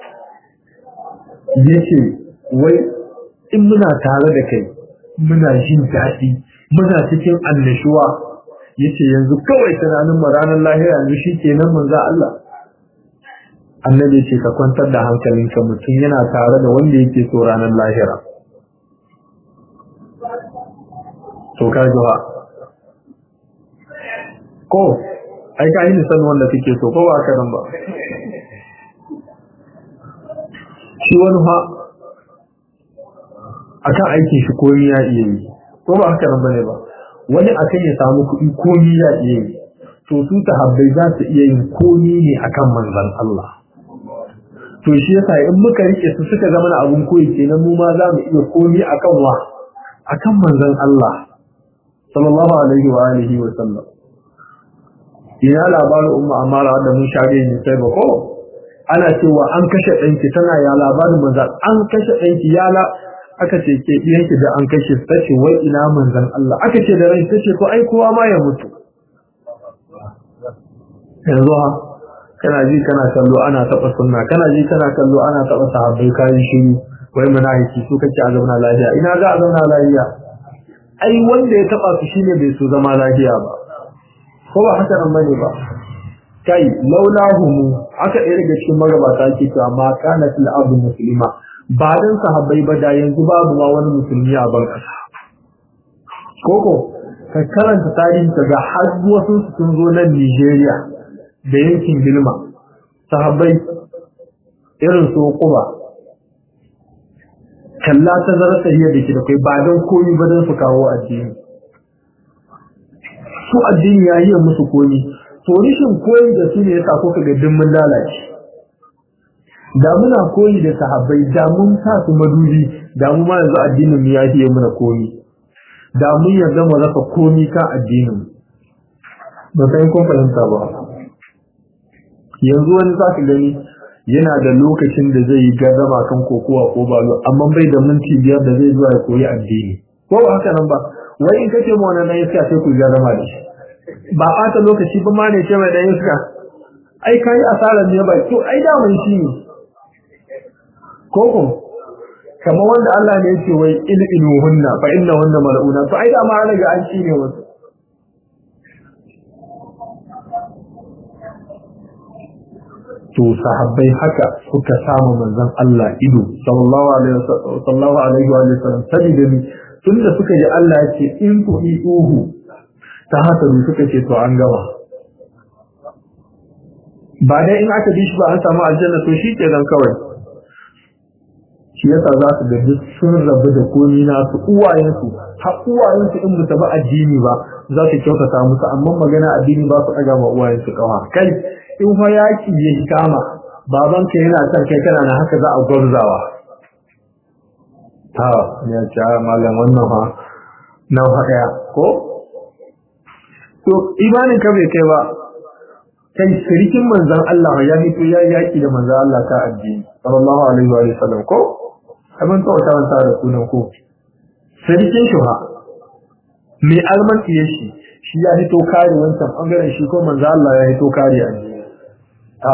S1: yace wai in muna tare da kai muna jin daɗi muna cikin annashuwa yace yanzu kawai tunanin mu ranar lahira ne shikenan manzo Allah annabi ce ka kwantar da hankalinka mutum yana tare da wanda yake so ranar lahira to ka jiwa ko ai ka yi san wanda kake so ko ba ka nan ba shi wani ha akan aikin shi komi ya iya yi ko ba haka nan bane ba wani akan ya samu kuɗi komi ya iya yi to su habbai za su iya yin komi ne akan manzon Allah to shi yasa in muka rike su suka zama na abun koyi kenan mu ma za mu iya komi akan wa akan manzon Allah sallallahu alaihi wa alihi wa sallam ina labarin umma amara da mun shage ni sai ba ko ana cewa an kashe ɗanki tana ya labarin manzon an kashe ɗanki ya la aka ce ke ɗiyanki da an kashe ta ce wai ina manzon Allah aka ce da rai ta ce ko ai kowa ma ya mutu yanzu ha kana ji kana kallo ana taɓa sunna kana ji kana kallo ana taɓa sahabbai kayan shiru wai munafiki su kace a zauna lafiya ina za a zauna lafiya ai wanda ya taɓa su shine bai so zama lafiya ba ko ba haka nan bane ba kai laulahum aka ɗaya daga cikin magabata ke cewa ma kana fil abu muslima ba dan sahabbai ba da yanzu babu ma wani musulmi a ban kasa koko ka karanta tarihi ga har wasu sun zo nan Nigeria da yankin Bilma sahabbai irin su kuma kalla ta zara tahiyar da ke da kai ba don komi ba don su kawo addini su addini ya yi musu komi to rishin koyi da su ne yasa kuka ga dimmin lalace da muna koyi da sahabbai da mun sa su madubi da mu ma yanzu addinin mu ya fiye muna komi da mun yarda mu rasa komi kan addinin ba sai kun fahimta ba yanzu wani za ka gani yana da lokacin da zai yi gazama kan kokowa ko balo amma bai da minti biyar da zai zuwa ya koyi addini ko ba haka nan ba wai in kace mu wannan iska sai ku gazama da shi ba ɓata lokaci ba ma ne ce mai dan iska ai kai asarar ne ba to ai da mun shi ne koko kamar wanda Allah ne yake wai ilminuhunna fa innahunna mal'una to ai da ma daga an ci ne wasu to sahabbai haka suka samu manzon Allah ido sallallahu alaihi sallallahu alaihi wa sallam sabida ni tunda suka ji Allah yake in ku uhu ta haka suka ce to an gama ba dai in aka bi shi ba an samu aljanna to shi ke dan kawai shi yasa za su ga duk sun rabu da komi na su uwayensu har uwayensu in ba ba addini ba za su kyautata musu amma magana addini ba su ɗaga ma uwayensu kawa kai in fa yaki ya kama babanka yana son kai kana na haka za a gwabzawa ta ya ce malam wannan fa nan haka ko to imanin ka bai kai ba kai shirikin manzon Allah ya fito ya yaki da manzon Allah ta addini sallallahu alaihi wa sallam ko abin ta wata wanta da sunan ko shirikin shi ha mai alman iya shi shi ya fito kare wancan bangaren shi ko manzon Allah ya fito kare addini ta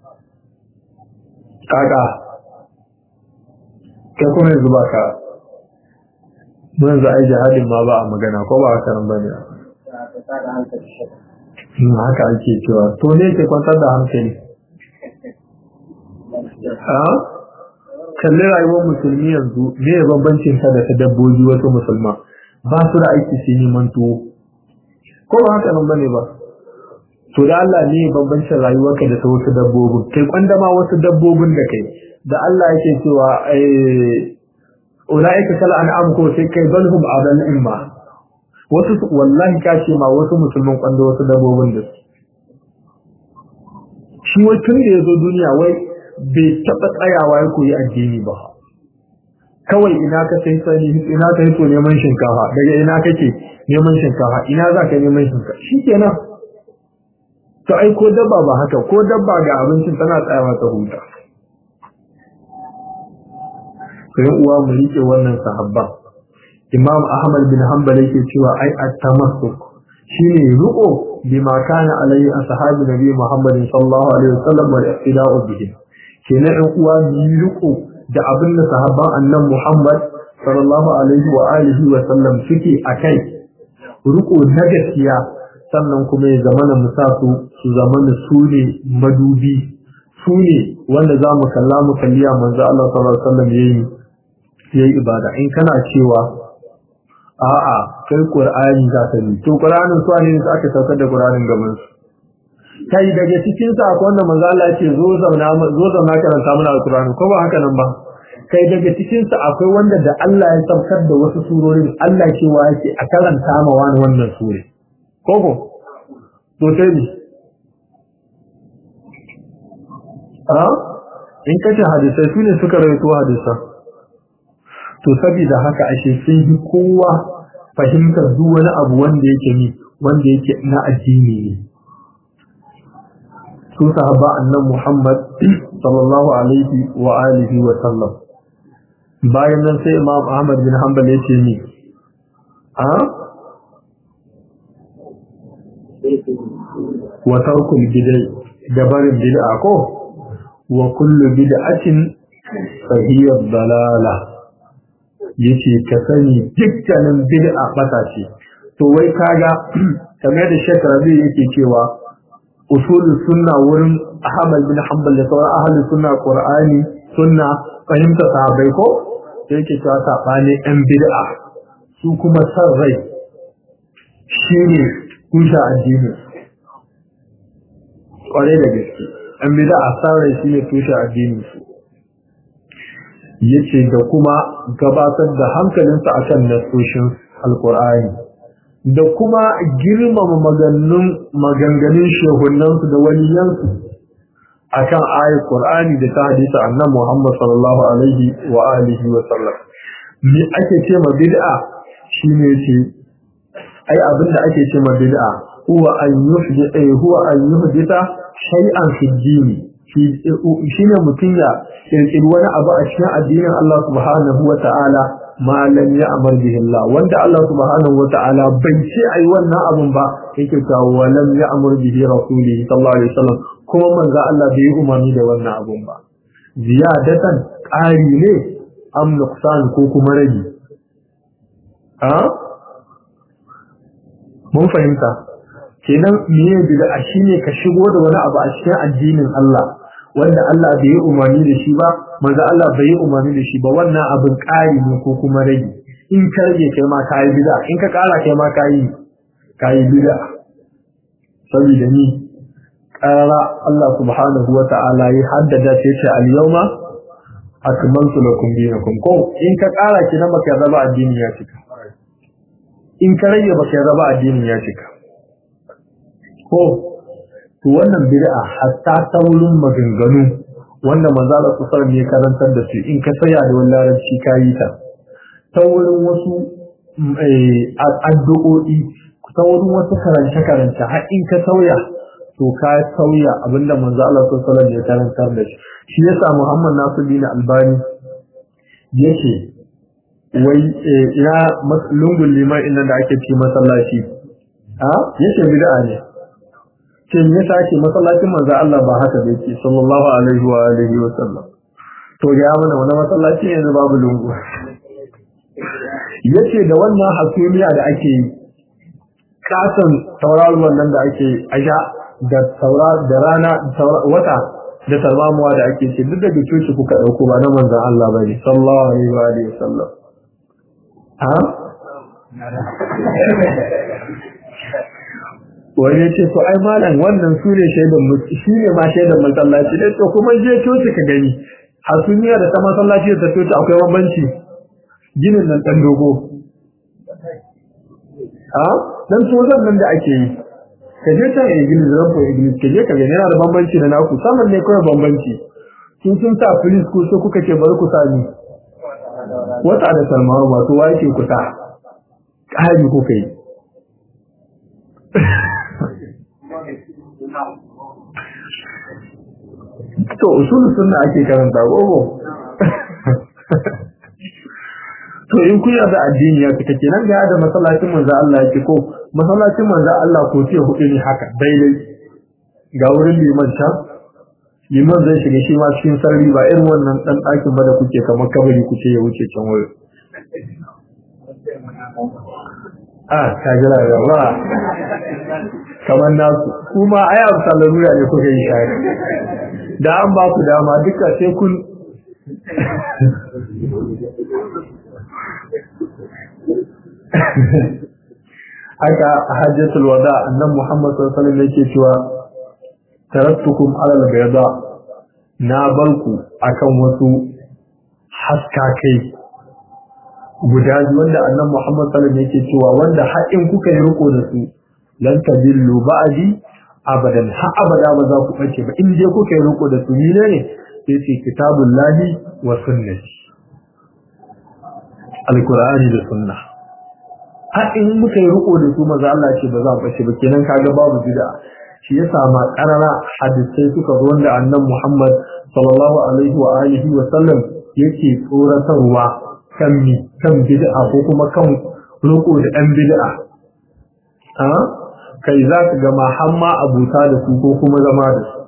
S1: kaga kai kuma yanzu ba ka mun yanzu ai jihadin ma ba a magana ko ba haka nan bane haka ake cewa to ne ke kwantar da hankali a kalli rayuwar musulmi yanzu me ya bambancin ta da ta dabbobi wasu musulma ba su da aiki su neman tuwo ko ba haka nan bane ba to da Allah ne ya bambancin rayuwarka da ta wasu dabbobin kai kwanda ma wasu dabbobin da kai da Allah yake cewa ulaika kal an'am ko sai kai balhum adal imma wasu wallahi ka ce ma wasu musulman kwanda wasu dabbobin da su shi wai tun da ya zo duniya wai bai taɓa tsayawa ya koyi addini ba kawai ina ka sai sani ina ka hito neman shinkafa daga ina kake neman shinkafa ina za ka neman shinkafa shi kenan to ai ko dabba ba haka ko dabba ga abincin tana tsayawa ta huta sai uwa mu rike wannan sahabban Imam Ahmad bin Hanbal yake cewa ai at-tamassuk shine ruko bima kana alaihi ashabu nabi Muhammad sallallahu alaihi wasallam wa iqtida'u bihi kenan in uwa mu ruko da abin da sahabban annan Muhammad sallallahu alaihi wa alihi wa sallam suke akai ruko na gaskiya sannan kuma ya zamana mu sa su su zamana su ne madubi su ne wanda za mu kalla mu kalliya manzo Allah sallallahu alaihi wasallam yayi yayi ibada in kana cewa a'a kai qur'ani za ka yi to qur'anin su ne da aka saukar da qur'anin gaban su kai daga cikin sa akwai wanda manzo Allah yake zo zauna zo zauna karanta mana alqur'ani ko ba haka nan ba kai daga cikin sa akwai wanda da Allah ya saukar da wasu surorin Allah cewa yake a karanta ma wani wannan sure koko to sai ni a in kace hadisai su ne suka rawaito hadisan to saboda haka ashe sun yi kowa fahimtar duk wani abu wanda yake ni wanda yake na addini ne su sahaba annan Muhammad sallallahu alaihi wa alihi wa sallam bayan nan sai Imam Ahmad bin Hanbal ya ce ni a wa tarkul bid'ah da barin bid'a ko wa kullu bid'atin fa hiya dalalah yace ka sani dukkanin bid'a bata ce to wai kaga kamar da Sheikh Rabi yake cewa usul sunna wurin Ahmad bin Hanbal da sauran ahli sunna Qur'ani sunna fahimta sahabbai ko sai yake cewa sabani ɗan bid'a su kuma san rai shine kusa addini kware da gaske ɗan bid'a san rai shine tushe addini su yace da kuma gabatar da hankalinsa akan nasoshin alqur'ani da kuma girmama maganganun maganganun shehunansu da waliyansu akan ayat qur'ani da ta hadisi annabi Muhammad sallallahu alaihi wa alihi wa sallam me ake ce ma bid'a shine ce ai abinda ake ce ma bid'a huwa an yuhdita huwa an yuhdita shay'an fi dini shine mutum ya kirkiri wani abu a cikin addinin Allah subhanahu wa ta'ala ma lam ya'mar bihi Allah wanda Allah subhanahu wa ta'ala bai ce ai wannan abun ba yake cewa wa lam ya'mur bihi rasulihi sallallahu alaihi wasallam kuma manzo Allah bai umarni da wannan abun ba ziyadatan ƙari ne am nuqsan ko kuma rage a mun fahimta kenan meye bid'a shine ka shigo da wani abu a cikin addinin Allah wanda Allah bai yi umarni da shi ba manzo Allah bai yi umarni da shi ba wannan abin ƙari ne ko kuma rage in ka rage kai ma kai bid'a in ka ƙara kai ma kai kai bid'a saboda ni ƙara Allah subhanahu wa ta'ala ya haddada sai ce al-yawma akmaltu lakum dinakum ko in ka ƙara ki na baka raba addini ya cika in ka rage baka raba addini ya cika ko to wannan bid'a hatta ta wurin maganganu wanda manzo Allah sallallahu alaihi karantar da su in ka saya da wannan larabci kayi ta ta wurin wasu addu'o'i ta wurin wasu karance karance har in ka sauya to ka sauya abinda manzo Allah sallallahu alaihi ya karantar da shi shi yasa Muhammad Nasiruddin Albani yake wai ina lungun liman inda da ake ci masallaci a yake bid'a ne ce me yasa ake masallacin manzo Allah ba haka da yake sallallahu alaihi wa alihi wa sallam to ya mana wani masallaci yanzu babu lungu yace da wannan hasumiya da ake yi kasan tauraruwan nan da ake aja da taura da rana wata da tarmamuwa da ake ce duk daga coci kuka dauko ba na manzon Allah bane sallallahu alaihi wa alihi wa sallam ha wani ya ce to ai malam wannan su ne shaidan shi ne ma shaidan masallaci dai to kuma je coci ka gani hasumiya da ta masallaci da ta coci akwai bambanci ginin nan dan dogo ha dan tozan nan da ake yi ka je can iglis ran ko iglis ka je ka gani yana da bambanci da naku saman ne kawai bambanci sun sun sa police ko sai kuka ce bari ku sani wata da salmawa wato wa yake kusa ƙari kuka yi to usulun sunna ake karanta gogo to in kun yarda addini ya fita kenan ga da masallacin manzo Allah yake ko masallacin manzo Allah ko ce hudu ne haka daidai ga wurin liman can liman zai shiga shi ma cikin sarri ba irin wannan dan ɗakin ba da kuke kamar kabari kuce ya wuce can wuri a ka jira yawa kamar nasu kuma ai abu sallarura ne kuka yi shari da an ba ku dama duka sai kun haka a hajjatul wada annan muhammad sallallahu alaihi wasallam yake cewa taraktukum alal bayda na barku akan wasu haskakai guda biyu wanda annan muhammad sallallahu alaihi wasallam yake cewa wanda har in kuka yi riko da su lan tadillu ba'di abadan har abada ba za ku bace ba in dai kuka yi riko da su ni ne sai ce kitabullahi wa sunnati alqur'ani da sunna har in muka yi riko da su maza Allah ce ba za mu bace ba kenan kaga babu bid'a shi yasa ma karara hadisai suka zo wanda annan Muhammad sallallahu alaihi wa alihi wa sallam yake tsoratarwa kan mi kan bid'a ko kuma kan riko da ɗan bid'a a kai za ka gama hamma abuta da su ko kuma zama da su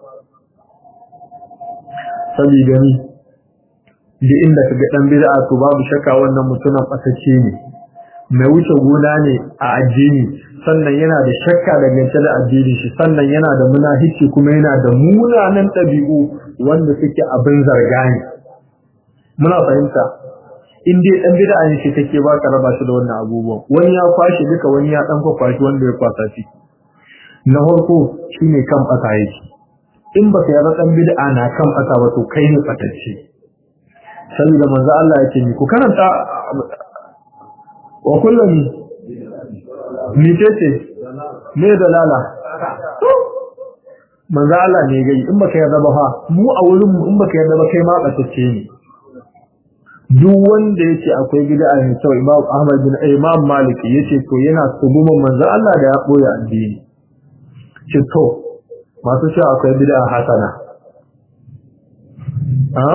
S1: saboda ni da inda ka ga ɗan bid'a to babu shakka wannan mutumin ɓatacce ne mai wuce gona ne a addini sannan yana da shakka dangance da addini shi sannan yana da munafici kuma yana da munanan ɗabi'u wanda suke abin zarga ne muna fahimta in dai dan bid'a ne shi take ba ka raba shi da wannan abubuwan wani ya kwashi duka wani ya dan kwashi wanda ya kwasa shi na farko shine kan fata yake in baka yarda dan bid'a na kan fata ba to kai ne fatacce saboda manzo Allah yake ni ku karanta wa kullum ni ce me dalala manzo Allah ne gai in baka yarda ba fa mu a wurin mu in baka yarda ba kai ma batacce ne duk wanda yace akwai bid'a ne to Imam Ahmad bin Imam Malik yace to yana tubuma manzo Allah da ya boye addini ce to masu cewa akwai bid'a hasana a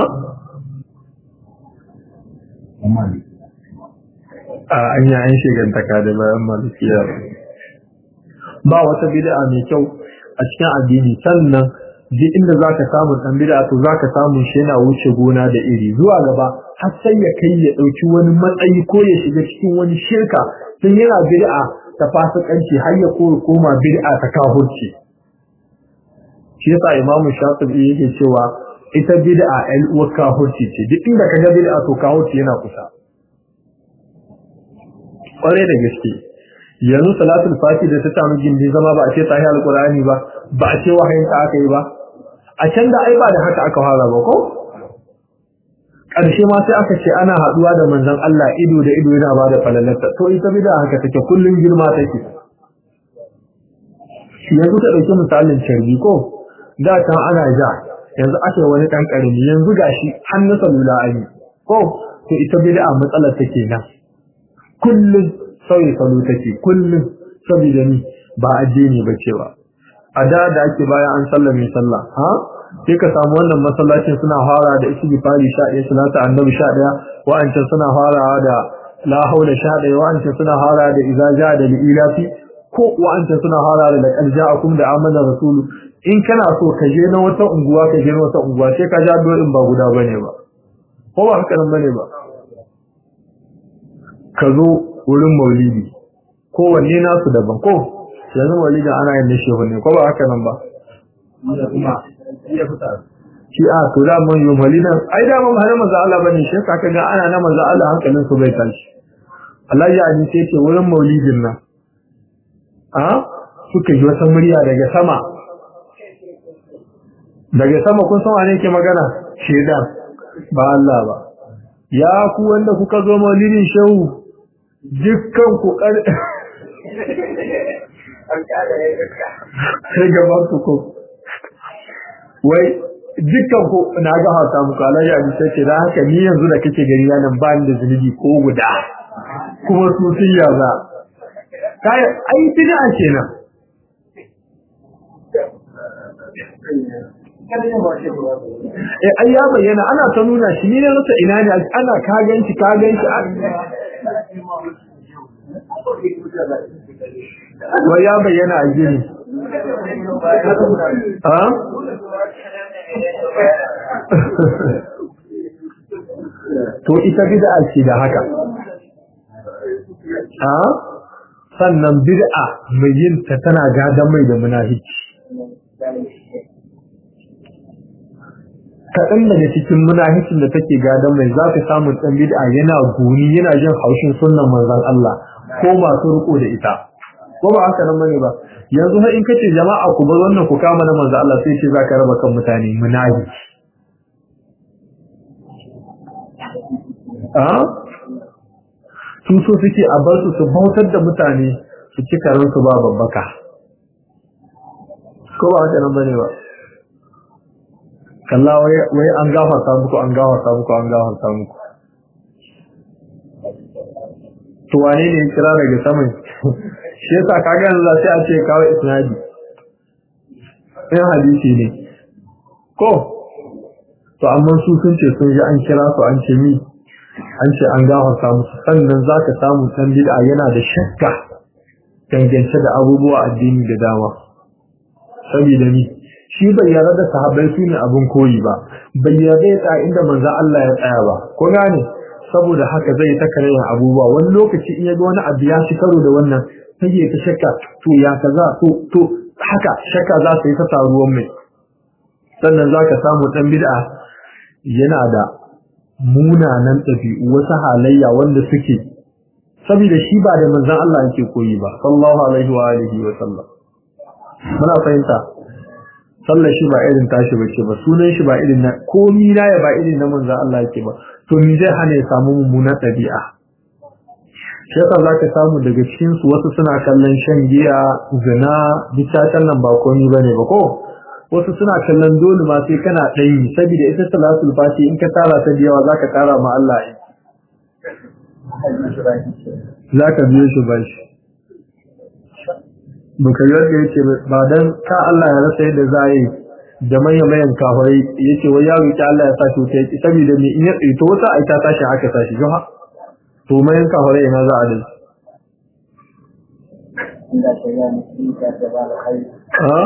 S1: a an yi an shigantaka da bayan malikiya ba wata bid'a mai kyau a cikin addini sannan duk inda zaka samu dan bid'a to zaka samu shi yana wuce gona da iri zuwa gaba har sai ya kai ya dauki wani matsayi ko ya shiga cikin wani shirka tun yana bid'a ta fasikanci har ya koma bid'a ta kafirci shi yasa imamu shafi'i yake cewa ita bid'a ɗan uwar kafirci ce duk inda kaga bid'a to kafirci yana kusa kware da gaske yanzu salatul fati da ta samu gindi zama ba a ce sahi alqur'ani ba ba a ce wahayin ta aka yi ba a can da ai ba da haka aka fara ba ko ƙarshe ma sai aka ce ana haɗuwa da manzon Allah ido da ido yana ba da falalarta to ita bid'a haka take kullun girma take yanzu ka ɗauki misalin carbi ko da kan ana ja yanzu ake wani ɗan ƙarami yanzu gashi har na salula an yi ko to ita bid'a matsalar take nan kullum sauyi salo take kullum saboda ni ba addini ba cewa a da da ake bayan an sallar mai sallah ha sai ka samu wannan masallacin suna fara da istighfari 11 salatu annabi 11 wa'ancan suna farawa da la haula 11 wa'ancan suna fara da idza jaa da ilafi ko wa'ancan suna fara da laqad ja'akum da amana rasulu in kana so ka je na wata unguwa ka je na wata unguwa sai ka ja do'in ba guda bane ba ko ba haka nan bane ba ka zo wurin maulidi kowanne nasu daban ko yanzu maulidin ana yin nishi ne ko ba haka nan ba shi a to da mun yi maulidin ai da mun hana manzo Allah bane shi ka ga ana na manzo Allah hankalin su bai tashi Allah ya ni sai ce wurin maulidin nan a suka ji wata murya daga sama daga sama kun san wane ke magana shedan ba Allah ba ya ku wanda kuka zo maulidin shehu dukkan ku kar sai gaban ku ko wai dukkan ku na ga hata muku alayya ni sai ce da haka ni yanzu da kake gari nan ba ni da zunubi ko guda kuma su sun yaza kai ai bid'a kenan eh ai ya bayyana ana ta nuna shi ne rasa ina ne ana ka ganci ka ganci wa ya bayyana a gini ha to ita bid'a ce da haka ha sannan bid'a mai yin ta tana gadan mai da munafici kaɗan daga cikin munaficin da take gadon mai za ka samu ɗan bid'a yana guni yana jin haushin sunnan manzon Allah ko masu riko da ita ko ba haka nan bane ba yanzu har in kace jama'a ku bar wannan ku kama na manzon Allah sai ce zaka raba kan mutane munafici a su so suke a bar su su bautar da mutane su ci karansu ba babbaka ko ba haka nan bane ba kalla wai an gafarta muku an gafarta muku an gafarta muku to wane ne kira daga saman shi yasa kaga yanzu za sai a ce kawai isnadi in hadisi ne ko to amma su sun ce sun ji an kira su an ce mi an ce an gafarta musu sannan za ka samu ɗan bid'a yana da shakka dangance da abubuwa addini da dama saboda ni shi bai yarda da sahabbai su ne abin koyi ba bai yarda ya tsaya inda manzo Allah ya tsaya ba ko gane saboda haka zai ta kare abubuwa wani lokaci in ya ga wani abu ya shi karo da wannan sai ya ta shakka to ya kaza to to haka shakka za ta yi ta taruwan mai sannan za ka samu dan bid'a yana da munanan ɗabi'u wasu halayya wanda suke saboda shi ba da manzon Allah yake koyi ba sallallahu alaihi wa alihi wa sallam muna fahimta sallar shi ba irin tashi bace ba sunan shi ba irin na komi na ya ba irin na manzo Allah yake ba to ni zai hana ya samu mummunar ɗabi'a shi yasa zaka samu daga cikin su wasu suna kallon shan giya zina bitatan nan ba komi bane ba ko wasu suna kallon dole ma sai kana ɗayi saboda ita salatul fati in ka tara ta da yawa zaka tara ma Allah yi zaka biyo shi ba shi baka yadda yake ba dan ka Allah ya rasa yadda za yi da manyan mayan kafirai yace wai ya roki Allah ya sashi wuta yake saboda me in ya tsito wata ai ta tashi aka tashi joha to mayan kafirai ina za a dai ha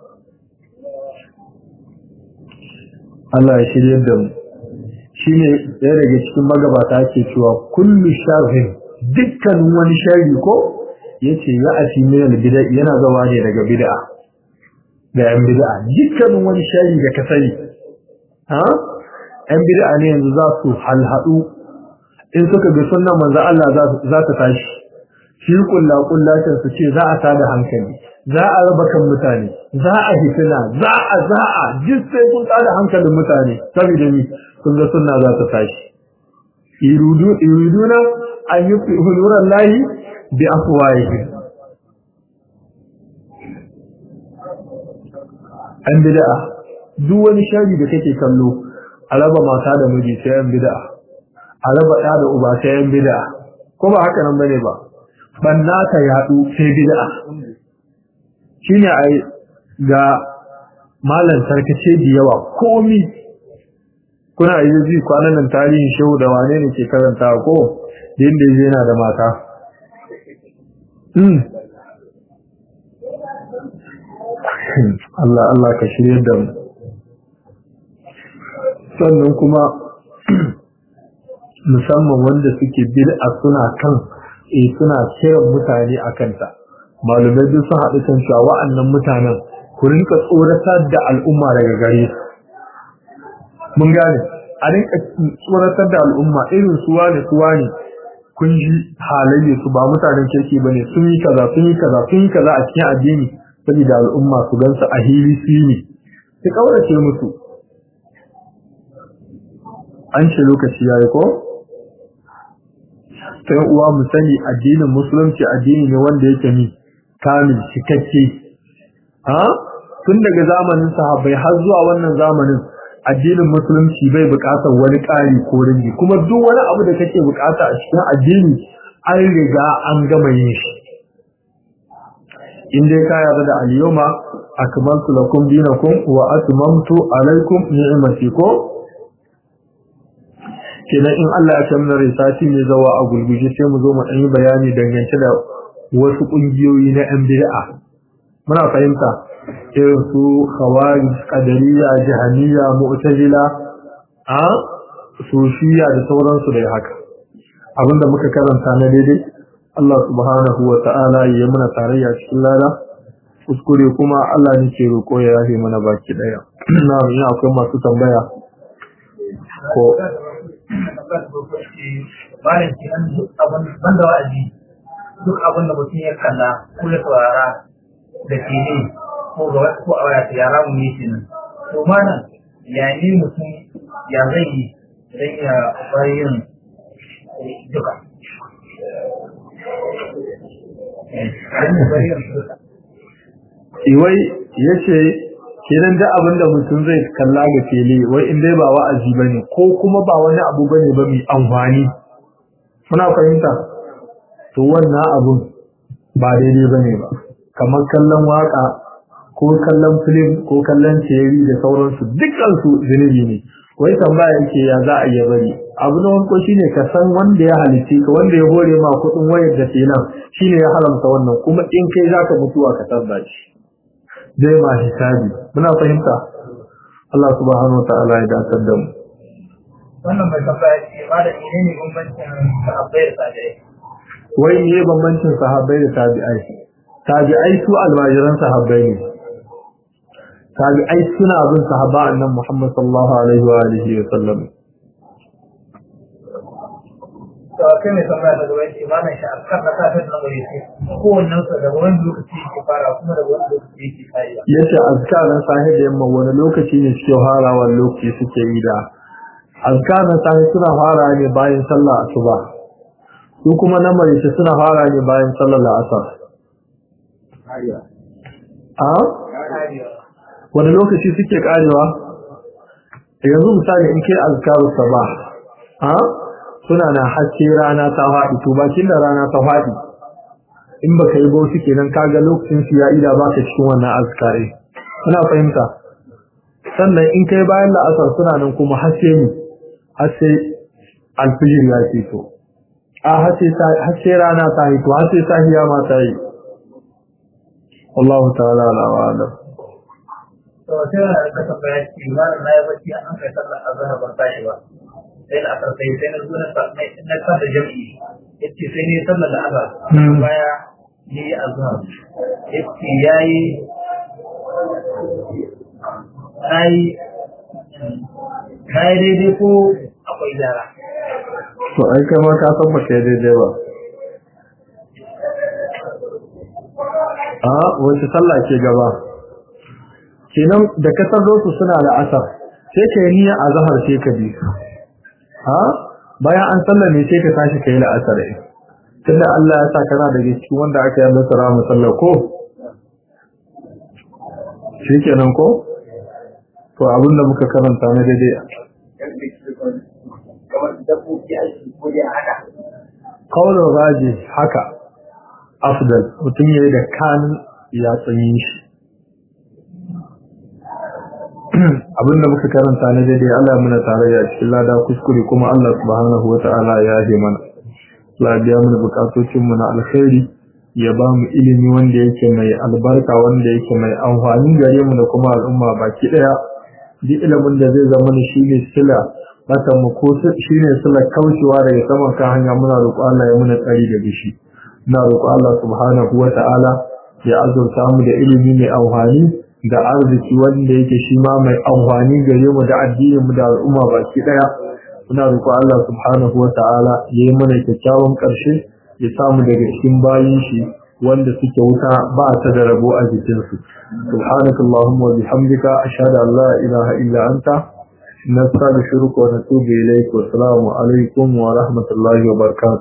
S1: Allah ya shirye da mu shine ɗaya daga cikin magabata ke cewa kullu sharrin dukkan wani sharri ko yace ya ati min al-bid'a yana zawa ne daga bid'a da yan bid'a dukkanin wani shari da ka sani ha yan bid'a ne yanzu za su halhadu in suka ga sunnan manzo Allah za ta tashi shi kullu kullatin su ce za a tada hankali za a raba kan mutane za a hitina za a za a duk sai kun tada hankalin mutane saboda ni kun ga sunna za ta tashi iridu iriduna an yi huluran lahi bi afwahihim an bid'a duk wani shari da kake kallo a raba mata da miji sai an bid'a a raba ɗa da uba sai an bid'a ko ba haka nan bane ba banna ta yadu sai bid'a shine ai ga malan tarkace da yawa komi kuna yi ji kwanan nan tarihin shehu da wane ne ke karanta ko da inda yana da mata Allah Allah ka shirye da mu sannan kuma musamman wanda suke bid'a suna kan eh suna kiran mutane akan ta malumai duk sun haɗu kan cewa wa'annan mutanen ku rinka tsoratar da al'umma daga gare su mun gane a rinka tsoratar da al'umma irin suwa ne suwa ne kun ji halayya su ba mutanen kirki bane sun yi kaza sun yi kaza sun yi kaza a cikin addini saboda al'umma su gansu a hili su ne su kaurace musu an ce lokaci yayi ko sai uwa mu sani addinin musulunci addini ne wanda yake ni kamil cikakke ha tun daga zamanin sahabbai har zuwa wannan zamanin addinin musulunci bai buƙatar wani ƙari ko rinji kuma duk wani abu da kake buƙata a cikin addini an riga an gama yin shi in dai ka yarda da al-yawma akmaltu lakum dinakum wa atmamtu alaykum ni'mati ko kenan in Allah ya kamar risati ne zawa a gulguje sai mu zo mu dan yi bayani dangance da wasu kungiyoyi na yan bid'a muna fahimta irin su khawarij qadariyya jahaniya mu'tazila a sufiya da sauransu da haka abinda muka karanta na daidai Allah subhanahu wa ta'ala ya mana tarayya cikin lada kuskure kuma Allah ne ke roƙo ya yafe mana baki daya na ina akwai masu tambaya ko
S2: bayan ke an duk abin banda wa'azi duk abin da mutum ya kalla ko ya saurara da ke ne ko ga wasu ko a waya ta yara mu ne kenan to mana ya ne mutum ya zai yi dan ya bari yin duka
S1: Iwai ya ce, kenan da abin da mutum zai kalla ga fili, wai in dai ba wa'azi ba ne, ko kuma ba wani abu ba ne ba mai amfani. Muna fahimta? To wannan abun ba daidai ba ne ba. Kamar kallon waka, ko kallon filim, ko kallon teri da sauransu, dukkansu zunubi ne. Wai tambaya yake ya za a iya bari. Abu na wanko shine ka san wanda ya halice ka, wanda ya hore ma kuɗin wayar da ke nan, shine ya haramta wannan, kuma in kai za ka mutuwa ka tabba shi. zai ma hisabi muna fahimta Allah subhanahu wataala ya dace da mu
S2: wannan mai tambaya ce ba da ne ne bambancin sahabbai da tabi'ai
S1: wai ne bambancin sahabbai da tabi'ai tabi'ai su almajiran sahabbai ne tabi'ai suna bin sahaba annan Muhammad sallallahu alaihi wa alihi wa sallam
S2: to kai mai tambaya daga wani imanin shi a kan nasa ta nan gare shi kowannen sa daga wani lokaci yake fara kuma daga wani lokaci yake kaiwa
S1: yace azkaran sahi da yamma wani lokaci ne suke farawa lokaci suke yi da azkaran sahi suna fara ne bayan sallah asuba su kuma na marice suna fara ne bayan sallar asar a wani lokaci suke karewa yanzu misali in kai azkaru sabah a suna na haske rana ta faɗi to bakin da rana ta faɗi in baka yi bauchi kenan kaga lokacin su ya ida baka cikin wannan azkare ina fahimta sannan in kai bayan la'asar suna nan kuma haske ne haske alfijir ya ce to a haske rana ta yi to haske sahiya ma ta yi wallahu ta'ala ala wa alam
S2: to sai na da kasa bayani imanin na yi bacci an kai sallar azhar ban tashi ba sai na asar sai sai na zo na na kada jami'i yace sai ne sallar da azhar baya ni azhar yace yayi ai kai daidai ko akwai gyara
S1: to ai kai ma ka san baka daidai ba a wace sallah ke gaba kenan da ka san su suna da asar sai ka yi niyya a zahar sai ka bi ha bayan an sallah ne sai ka tashi ka yi la'asar ɗin tunda Allah ya sa kana daga cikin wanda aka yi masa ramu sallah ko shi kenan ko to abinda muka karanta na daidai kaunar raji haka afdal mutum ya yi da kanin ya tsanyi shi abinda muka karanta na daidai Allah muna tare da cikin lada kuskure kuma Allah subhanahu wa ta'ala ya yi mana Allah biya mana bukatocin mu na alkhairi ya ba mu ilimi wanda yake mai albarka wanda yake mai amfani gare mu da kuma al'umma baki daya duk ilimin da zai zama shi ne sila bata mu ko shi ne sila kaucewa daga saman kan hanya muna roƙo Allah ya muna tsari da bishi muna roƙo Allah subhanahu wa ta'ala ya azurta mu da ilimi mai amfani da arziki wanda yake shi ma mai amfani gare mu da addinin mu da al'umma baki daya muna roƙo Allah subhanahu wa ta'ala ya yi mana kyakkyawan ƙarshe ya samu daga cikin bayin shi wanda suke wuta ba ta da rabo a jikinsu subhanakallahumma wa bihamdika ashhadu an la ilaha illa anta nastaghfiruka wa natubu ilayk wa assalamu alaikum wa rahmatullahi wa barakatuh